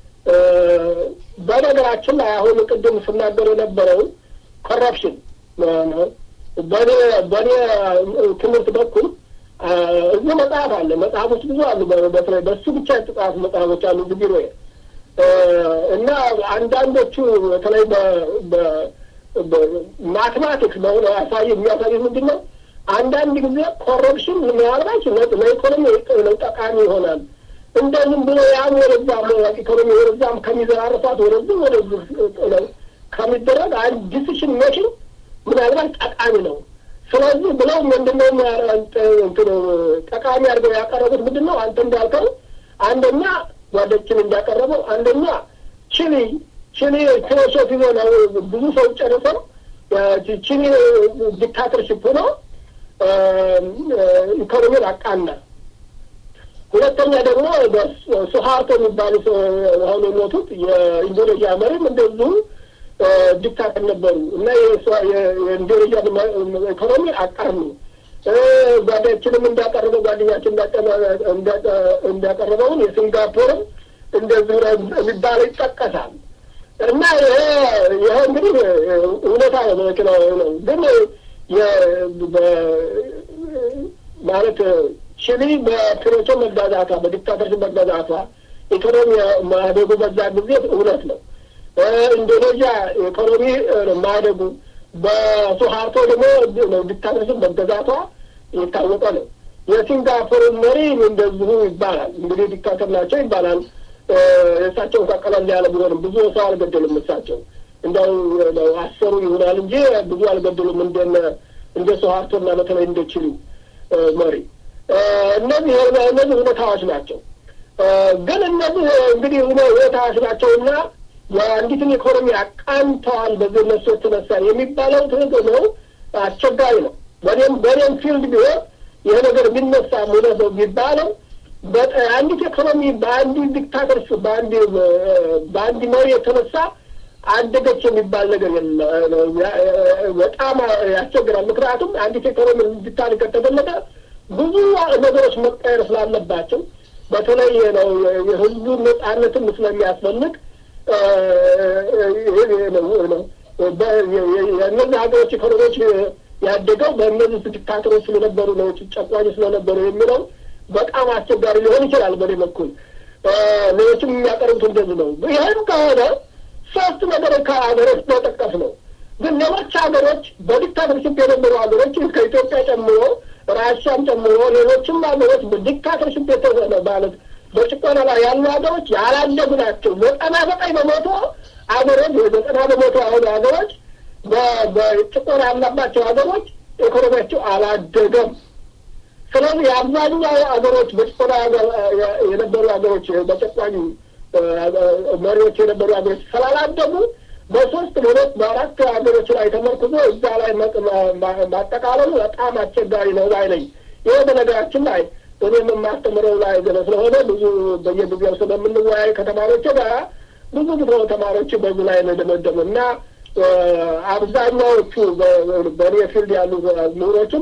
በነገራችን ላይ አሁን ቅድም ስናገር የነበረው ኮረፕሽን በእኔ በእኔ ትምህርት በኩል እዚህ መጽሐፍ አለ። መጽሐፎች ብዙ አሉ። በተለይ በሱ ብቻ የተጻፉ መጽሐፎች አሉ እዚህ ቢሮዬ እና አንዳንዶቹ በተለይ በማትማቲክስ በሆነ ያሳይ የሚያሳዩት ምንድን ነው? አንዳንድ ጊዜ ኮረፕሽን ምናልባት ለኢኮኖሚ ጠቃሚ ይሆናል። እንደዚህም ብሎ ያም ወደዛም ኢኮኖሚ ወደዛም ከሚዘራርፋት ወደዚህ ወደዚህ ከሚደረግ አንድ ዲሲሽን ሜኪንግ ምናልባት ጠቃሚ ነው። ስለዚህ ብለው ምንድነው ጠቃሚ አድርገው ያቀረቡት ምንድን ነው? አንተ እንዳልከው አንደኛ ጓደችን እንዳቀረበው አንደኛ ቺሊ ቺሊ ፊሎሶፊ ነው ብዙ ሰው ጨርሰው ቺሊ ዲክታተርሽፕ ሆኖ ኢኮኖሚን አቃና። ሁለተኛ ደግሞ ሱሃርቶ የሚባሉ አሁን የሞቱት የኢንዶኔዥያ መሪም እንደዚሁ ዲክታተር ነበሩ እና የኢንዶኔዥያ ኢኮኖሚ አቃኑ። ጓዳችንም እንዳቀረበው ጓደኛችን እንዳቀረበውን የሲንጋፖርም እንደዚሁ የሚባለው ይጠቀሳል። እና ይሄ ይሄ እንግዲህ እውነታ ነው ነው ግን ማለት ቺሊ በፒኖቼ መጋዛቷ በዲክታተርሽፕ መጋዛቷ ኢኮኖሚ ማደጉ በዛ ጊዜ እውነት ነው። ኢንዶኔዥያ ኢኮኖሚ ማደጉ በሱሃርቶ ደግሞ ዲክታተርሽፕ መገዛቷ የታወቀ ነው። የሲንጋፖር መሪ እንደዚሁ ይባላል እንግዲህ ዲክታተር ናቸው ይባላል። የእሳቸው እንኳ ቀለል ያለ ቢሆንም ብዙ ሰው አልገደሉም። እሳቸው እንደው አሰሩ ይሆናል እንጂ ብዙ አልገደሉም። እንደነ እንደ ሱሃርቶና በተለይ እንደ ቺሊ መሪ እነዚህ እነዚህ ሁኔታዎች ናቸው። ግን እነዚህ እንግዲህ ሁኔታዎች ናቸውና የአንዲትን ኢኮኖሚ አቃንተዋል በዚህ እነሱ የተነሳ የሚባለው ትክክል ነው፣ አስቸጋሪ ነው። በኔም በኔም ፊልድ ቢሆን ይሄ ነገር ቢነሳ እውነት ነው ቢባለው አንዲት ኢኮኖሚ በአንድ ዲክታተርስ በአንድ በአንድ መሪ የተነሳ አደገች የሚባል ነገር የለም። በጣም ያስቸግራል። ምክንያቱም አንዲት ኢኮኖሚ እንድታድግ ከተፈለገ ብዙ ነገሮች መቀየር ስላለባቸው በተለይ ነው የህዝቡ ነጻነትም ስለሚያስፈልግ የእነዚህ ሀገሮች ኢኮኖሚዎች ያደገው በእነዚህ ዲክታተሮች ስለነበሩ ነው፣ ጨቋኝ ስለነበሩ የሚለው በጣም አስቸጋሪ ሊሆን ይችላል። በእኔ በኩል ሌሎችም የሚያቀርቡት እንደዚህ ነው። ይህም ከሆነ ሶስት ነገሮች ከሀገሮች መጠቀስ ነው። ግን ሌሎች ሀገሮች በዲክታተርሽፕ የነበሩ ሀገሮች ከኢትዮጵያ ጨምሮ ራሻን ጨምሮ ሌሎችም ሀገሮች በዲክታተርሽፕ የተሆነ ማለት በጭቆና ላይ ያሉ ሀገሮች ያላደጉ ናቸው። ዘጠና ዘጠኝ በመቶ ሀገሮች የዘጠና በመቶ አሁኑ ሀገሮች በጭቆና ያለባቸው ሀገሮች ኢኮኖሚያቸው አላደገም። ስለዚህ የአብዛኛው ሀገሮች በጭቆና የነበሩ ሀገሮች በጨቋኝ መሪዎች የነበሩ ሀገሮች ስላላደጉ በሶስት በሁለት በአራት ሀገሮች ላይ ተመርኩዞ እዛ ላይ ማጠቃለሉ በጣም አስቸጋሪ ነው ባይ ነኝ። ይሄ በነገራችን ላይ እኔም የማስተምረው ላይ ገለ ስለሆነ ብዙ በየጊዜው ስለምንወያይ ከተማሪዎች ጋር ብዙ ብዙ ተማሪዎች በዚህ ላይ ነው የደመደሙ እና አብዛኛዎቹ በእኔ ፊልድ ያሉ ምሁሮችም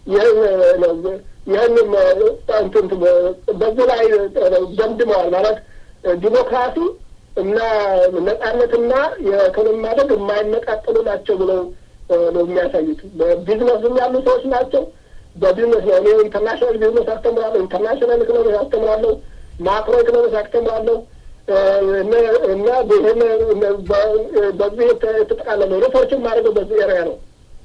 ይህንም እንትን በዚህ ላይ ደምድመዋል ማለት ዲሞክራሲ እና ነጻነትና የኢኮኖሚ ማደግ የማይነቃጠሉ ናቸው ብለው ነው የሚያሳዩት። በቢዝነስም ያሉ ሰዎች ናቸው። በቢዝነስ ነው እኔ ኢንተርናሽናል ቢዝነስ አስተምራለሁ፣ ኢንተርናሽናል ኢኮኖሚክስ አስተምራለሁ፣ ማክሮ ኢኮኖሚክስ አስተምራለሁ እና ይህን በዚህ የተጠቃለለ ሪሰርችን ማድረገው በዚህ ኤሪያ ነው።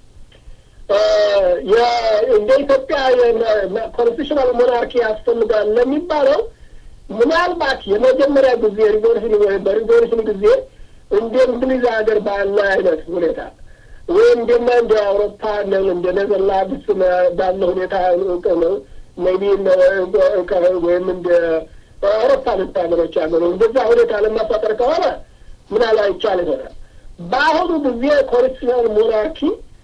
እንደ ኢትዮጵያ ኮንስቲቱሽናል ሞናርኪ ያስፈልጋል ለሚባለው ምናልባት የመጀመሪያ ጊዜ ሪቮሉሽን ወይም በሪቮሉሽን ጊዜ እንደ እንግሊዝ ሀገር ባለ አይነት ሁኔታ ወይም እንደማ እንደ አውሮፓ እንደ ኔዘርላንድስ ባለ ሁኔታ ነው ሜቢ ወይም እንደ አውሮፓ ልት ሀገሮች ያለ ነው እንደዛ ሁኔታ ለማፋጠር ከሆነ ምናል አይቻል ይሆናል። በአሁኑ ጊዜ ኮንስቲቱሽናል ሞናርኪ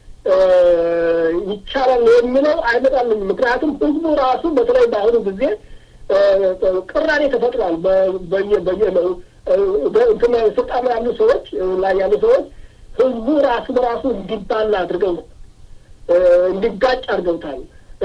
ይቻላል የሚለው አይመጣልም። ምክንያቱም ህዝቡ ራሱ በተለይ በአሁኑ ጊዜ ቅራኔ ተፈጥሯል። በየ በየ እንትን ስልጣን ያሉ ሰዎች ላይ ያሉ ሰዎች ህዝቡ ራሱ በራሱ እንዲባላ አድርገው እንዲጋጭ አድርገውታል።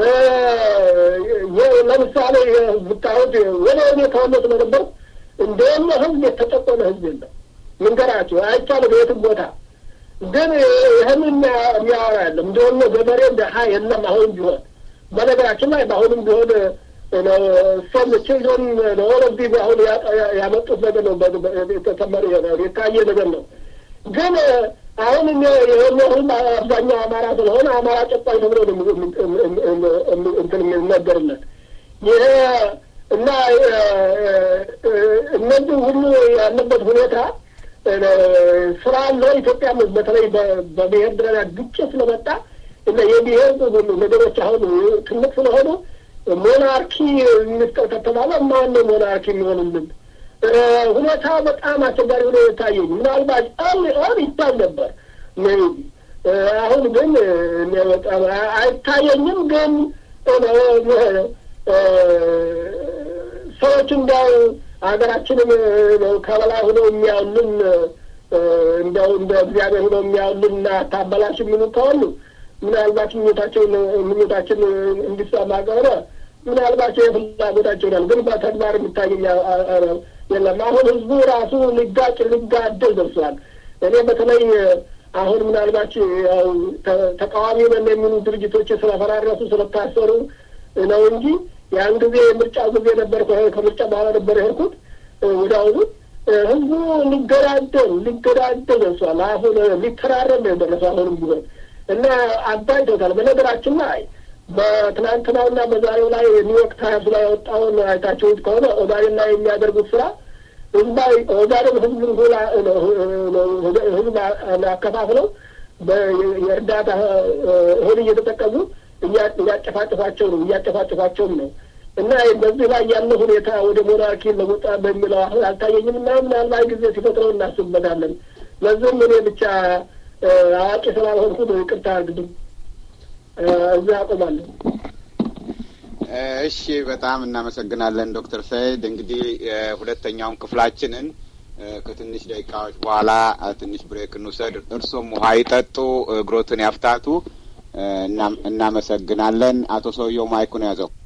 ለምሳሌ ብታዩት ወደ እኔ ተወለድ ስለነበር እንደሆነ ህዝብ የተጨቆነ ህዝብ የለም። ምንገራቸው አይቻልም የትም ቦታ ግን ይህን የሚያወራ ያለም እንደሆነ ገበሬ ድሀ የለም። አሁንም ቢሆን በነገራችን ላይ በአሁንም ቢሆን ሰም ችልድረን ለወለዚህ አሁን ያመጡት ነገር ነው። የተሰመረ የታየ ነገር ነው። ግን አሁን የሆነ ህዝብ አብዛኛው አማራ ስለሆነ አማራ ጨቋኝ ተብሎ እንትን የሚነገርለት ይሄ እና እነዚህ ሁሉ ያለበት ሁኔታ ስላለ ኢትዮጵያ በተለይ በብሔር ደረጃ ግጭት ስለመጣ እና የብሔር ነገሮች አሁን ትልቅ ስለሆኑ ሞናርኪ እንፍጠር ከተባለ ማን ነው ሞናርኪ የሚሆንልን? ሁኔታው በጣም አስቸጋሪ ሆኖ የታየኝ ምናልባት አሁን አሁን ይታይ ነበር ሜቢ አሁን ግን በጣም አይታየኝም። ግን ሰዎች እንዲያው ሀገራችንን ከበላይ ሆነው የሚያውልን እንደው እንደ እግዚአብሔር ሆነው የሚያውልን እና ታበላሽ የሚሉ ከሆኑ ምናልባት ምኞታቸውን ምኞታችን እንዲሰማ ከሆነ ምናልባት የፍላጎታቸው ይሆናል። ግን በተግባር የሚታየኝ የለም። አሁን ህዝቡ ራሱ ሊጋጭ ሊጋደል ደርሷል። እኔ በተለይ አሁን ምናልባት ያው ተቃዋሚ ነን የሚሉ ድርጅቶች ስለፈራረሱ ስለታሰሩ ነው እንጂ ያን ጊዜ የምርጫ ጊዜ ነበር። ከምርጫ በኋላ ነበር የሄድኩት። ወደ አሁኑ ህዝቡ ሊገዳደል ሊገዳደል ደርሷል። አሁን ሊተራረም ነው የደረሰው አሁንም ቢሆን እና አባይቶታል። በነገራችን ላይ በትናንትናውና በዛሬው ላይ ኒውዮርክ ታይምስ ላይ የወጣውን አይታችሁት ከሆነ ኦጋዴን ላይ የሚያደርጉት ስራ ህዝባዊ ኦጋዴን ህዝብን ሁላ ህዝብ አከፋፍለው የእርዳታ እህል እየተጠቀሙ እያጨፋጭፋቸው ነው እያጨፋጭፋቸውም ነው እና በዚህ ላይ ያለ ሁኔታ ወደ ሞናርኪ ለወጣ በሚለው አሁን አልታየኝም እና ምናልባት ጊዜ ሲፈጥረው እናስብበታለን። ለዚህም እኔ ብቻ አዋቂ ስላልሆንኩ ይቅርታ አድርግልኝ። እዚህ አቆማለሁ። እሺ፣ በጣም እናመሰግናለን ዶክተር ሰይድ። እንግዲህ ሁለተኛውን ክፍላችንን ከትንሽ ደቂቃዎች በኋላ ትንሽ ብሬክ እንውሰድ። እርሶም ውሃ ይጠጡ፣ እግሮትን ያፍታቱ። እናመሰግናለን። አቶ ሰውየው ማይኩን ያዘው።